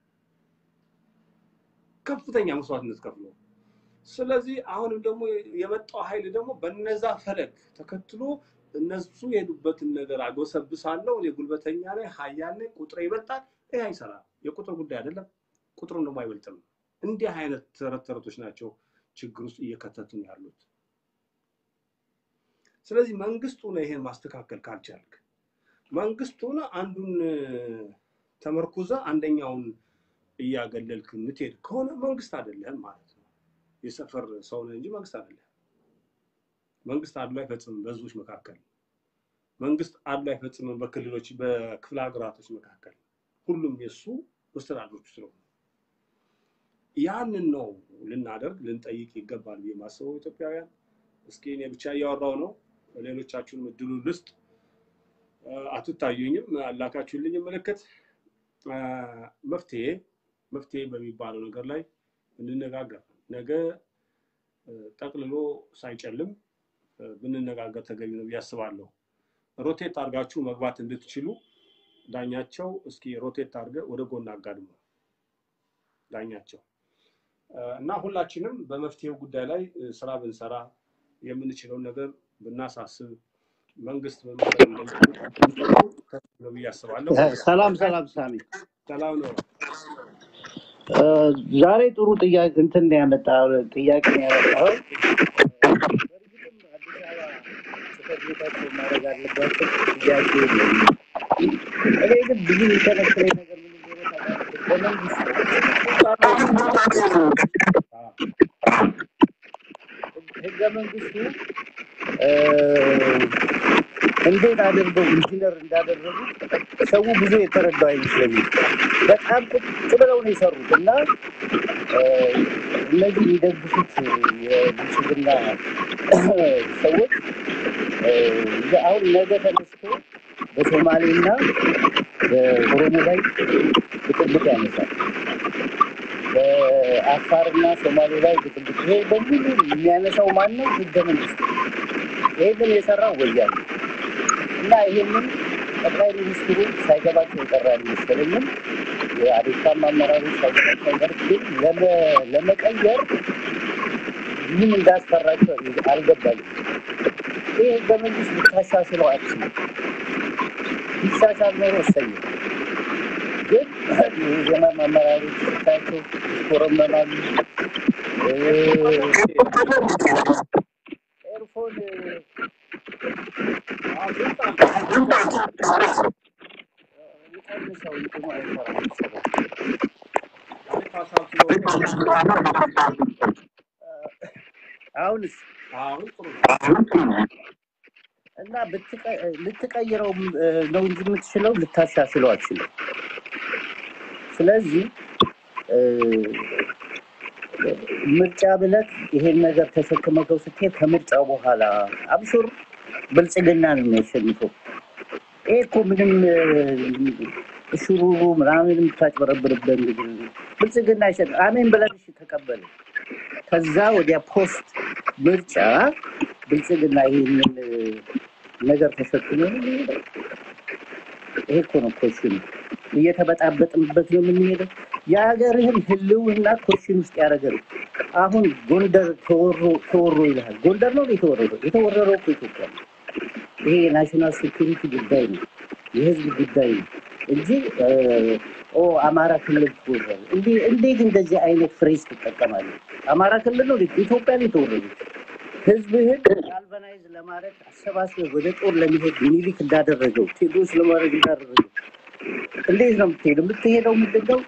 ከፍተኛ መስዋዕትነት ከፍሎ። ስለዚህ አሁንም ደግሞ የመጣው ኃይል ደግሞ በነዛ ፈለግ ተከትሎ እነሱ የሄዱበትን ነገር አጎሰብሳለሁ፣ እኔ ጉልበተኛ ላይ ሀያል ላይ ቁጥር ይበልጣል። ይህ አይሰራም። የቁጥር ጉዳይ አይደለም፣ ቁጥሩን ደግሞ አይበልጥም። እንዲህ አይነት ተረት ተረቶች ናቸው ችግር ውስጥ እየከተቱን ያሉት። ስለዚህ መንግስት ሆነ ይሄን ማስተካከል ካልቻልክ መንግስት ሆነ አንዱን ተመርኩዘ አንደኛውን እያገለልክ የምትሄድ ከሆነ መንግስት አይደለህም ማለት ነው። የሰፈር ሰው ነህ እንጂ መንግስት አይደለህም። መንግስት አድሎ አይፈጽምም በህዝቦች መካከል። መንግስት አድሎ አይፈጽምም በክልሎች በክፍለ ሀገራቶች መካከል። ሁሉም የእሱ መስተዳድሮች ስለሆኑ ያንን ነው ልናደርግ ልንጠይቅ ይገባል ብዬ ማስበው ኢትዮጵያውያን። እስኪ እኔ ብቻ እያወራው ነው፣ ሌሎቻችሁንም እድሉ ልስጥ። አትታዩኝም፣ አላካችሁልኝ ምልክት። መፍትሄ መፍትሄ በሚባለው ነገር ላይ እንነጋገር። ነገ ጠቅልሎ ሳይጨልም ብንነጋገር ተገቢ ነው ብዬ አስባለሁ። ሮቴት አድርጋችሁ መግባት እንድትችሉ ዳኛቸው እስኪ ሮቴት አድርገህ ወደ ጎን አጋድሞ ዳኛቸው እና ሁላችንም በመፍትሄው ጉዳይ ላይ ስራ ብንሰራ የምንችለውን ነገር ብናሳስብ መንግስት ነው ብዬ አስባለሁ። ሰላም ሰላም፣ ሳሚ ሰላም ነው። ዛሬ ጥሩ ጥያቄ እንትን ነው ያመጣው ጥያቄ ነው ያመጣው። በእርግጥም አዲስ አበባ ጽሕፈት ቤታቸው ማድረግ አለባቸው ጥያቄ የለውም። እኔ ግን ብዙ የሚከለክለኝ ነገር ምን እንደሆነ ታውቃለህ? በመንግስት ህገ መንግስቱ እንዴት አድርገው ኢንጂነር እንዳደረጉ ሰው ብዙ የተረዳው አይመስለኝም። በጣም ቁጭ ብለው ነው የሰሩት እና እነዚህ የሚደግፉት የብልጽግና ሰዎች አሁን ነገ ተነስቶ በሶማሌና በኦሮሞ ላይ ብጥብጥ ያነሳል። በአፋርና ሶማሌ ላይ ብጥብጥ ይሄ በሙሉ የሚያነሳው ማን ነው? ህገ መንግስት። ይህንን የሰራው ወያኔ እና ይህንን ጠቅላይ ሚኒስትሩ ሳይገባቸው የቀረ አይመስለኝም። የአዴታም አመራሮች ሳይገባቸው አይቀር ግን ለመቀየር ምን እንዳስፈራቸው አልገባኝም። ይህ ህገ መንግስት ልታሻሽለው አትችልም። ቢሻሻል ኖሮ እሰየው። ግን የዜና አመራሮች ስታቸው ይኮረመናሉ። ኤርፎን ይቀንሰው እንትኑ አይሰራም መሰለኝ። አሁንስ አሁን ጥሩ ነው። እና ብትቀ- ልትቀይረው ነው እንጂ የምትችለው ልታሻሽለው አትችልም። ስለዚህ እ፣ ምርጫ ብለህ ይሄን ነገር ተሸክመከው ስትሄድ ከምርጫው በኋላ አብሹር ብልጽግና ነው የሚያሸንፈው። ይሄ እኮ ምንም እ፣ እሹሩሩ ምናምን የምታጭበረብርበት እንግዲህ ብልጽግና ይሸን አሜን ብለን እሺ ተቀበለ። ከዛ ወዲያ ፖስት ምርጫ ብልጽግና ይህንን እ፣ ነገር ተሸክሞ ነው የሚሄደው። ይሄ እኮ ነው ኮሽኑ። እየተበጣበጥንበት ነው የምንሄደው። የሀገርህን ህልውና ኮሽን ውስጥ ያደረገ ነው። አሁን ጎንደር ተወሮ ተወሮ ይልሃል። ጎንደር ነው የተወረረው? የተወረረው እኮ ኢትዮጵያ ነው። ይሄ የናሽናል ሴኩሪቲ ጉዳይ ነው፣ የህዝብ ጉዳይ ነው እንጂ እ፣ ኦ አማራ ክልል ተወረረ። እንዴ- እንዴት እንደዚህ አይነት ፍሬዝ ትጠቀማለህ? አማራ ክልል ነው ኢትዮጵያ ነው የተወረረው። ህዝብህን ጋልቫናይዝ ለማድረግ አሰባስበህ ወደ ጦር ለመሄድ ሚኒሊክ እንዳደረገው ቴዎድሮስ ለማድረግ እንዳደረገው እንዴት ነው የምትሄደው? የምትሄደው ምንድን ነው?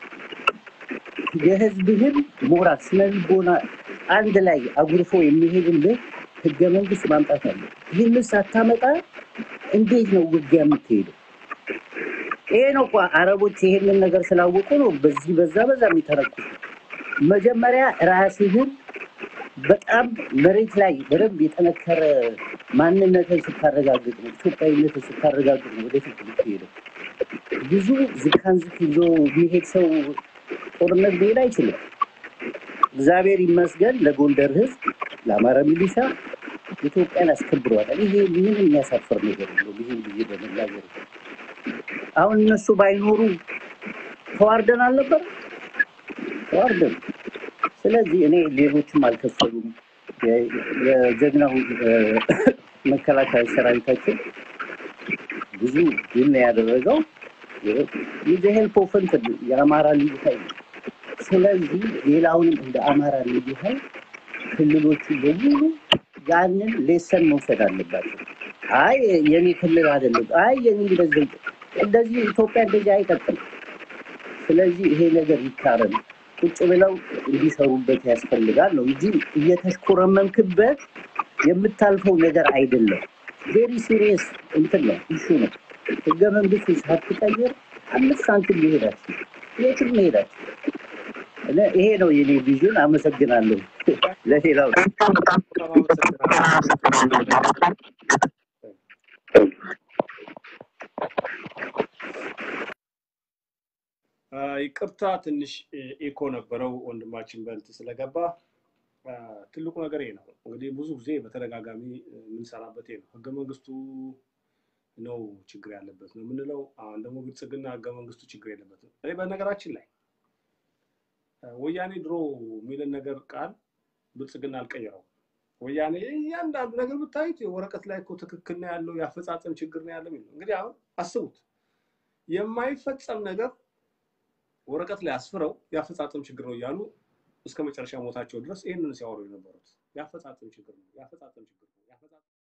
የህዝብህን ሞራል ስነ ልቦና አንድ ላይ አጉርፎ የሚሄድልህ ህገ መንግስት ማምጣት አለ። ይህንን ሳታመጣ እንዴት ነው ውጊያ የምትሄደው? ይሄ ነው እኮ አረቦች ይሄንን ነገር ስላወቁ ነው በዚህ በዛ በዛ የሚተረኩት። መጀመሪያ ራስህን በጣም መሬት ላይ በደንብ የጠነከረ ማንነትን ስታረጋግጥ ነው፣ ኢትዮጵያዊነትን ስታረጋግጥ ነው ወደፊት የምትሄደው። ብዙ ዝካን ዝክ ይዞ የሚሄድ ሰው ጦርነት ሊሄድ አይችልም። እግዚአብሔር ይመስገን ለጎንደር ህዝብ፣ ለአማራ ሚሊሻ ኢትዮጵያን አስከብረዋል። ይሄ ምን የሚያሳፍር ነገር የለውም። ይህን ብዬ በመናገር አሁን እነሱ ባይኖሩ ተዋርደን አልነበር? ተዋርደን። ስለዚህ እኔ ሌሎችም አልከፈሉም። የ- የጀግናው እ፣ መከላከያ ሰራዊታችን ብዙ ድል ነው ያደረገው። ይዘ ሄልፕ ኦፍ እንትን የአማራ ልዩ ኃይል ነው። ስለዚህ ሌላውንም እንደ አማራ ልዩ ኃይል ክልሎቹ በሙሉ ያንን ሌሰን መውሰድ አለባቸው። አይ የኔ ክልል አይደለም፣ አይ የኔ እንደዚህ እንደዚህ ኢትዮጵያ እንደዚህ አይቀጥልም። ስለዚህ ይሄ ነገር ይታረም፣ ቁጭ ብለው እንዲሰሩበት ያስፈልጋል ነው እንጂ እየተሽኮረመምክበት የምታልፈው ነገር አይደለም። ቬሪ ሲሪየስ እንትን ነው ኢሹ ነው። ህገ መንግስቱ ሳትቀይር አምስት ሳንቲም ሊሄዳችሁ የትም መሄዳችሁ ይሄ ነው የኔ ቪዥን። አመሰግናለሁ። ለሌላው በጣም አመሰግናለሁ። ይቅርታ ትንሽ ኢኮ ነበረው ወንድማችን በልት ስለገባ አ፣ ትልቁ ነገር ይሄ ነው። እንግዲህ ብዙ ጊዜ በተደጋጋሚ የምንሰራበት ይሄ ነው። ህገ መንግስቱ ነው ችግር ያለበት ነው የምንለው። አሁን ደግሞ ብልጽግና ህገ መንግስቱ ችግር የለበትም። እኔ በነገራችን ላይ አ፣ ወያኔ ድሮ የሚልን ነገር ቃል ብልጽግና አልቀየረውም። ወያኔ እያንዳንዱ ነገር ብታዩት ወረቀት ላይ እኮ ትክክል ነው ያለው የአፈጻጸም ችግር ነው ያለው የሚለው እንግዲህ አሁን አስቡት የማይፈጸም ነገር ወረቀት ላይ አስፍረው የአፈጻጸም ችግር ነው እያሉ እስከ መጨረሻ ሞታቸው ድረስ ይህንን ሲያወሩ የነበሩት የአፈጻጸም ችግር ነው የአፈጻጸም ችግር ነው የአፈጻጸም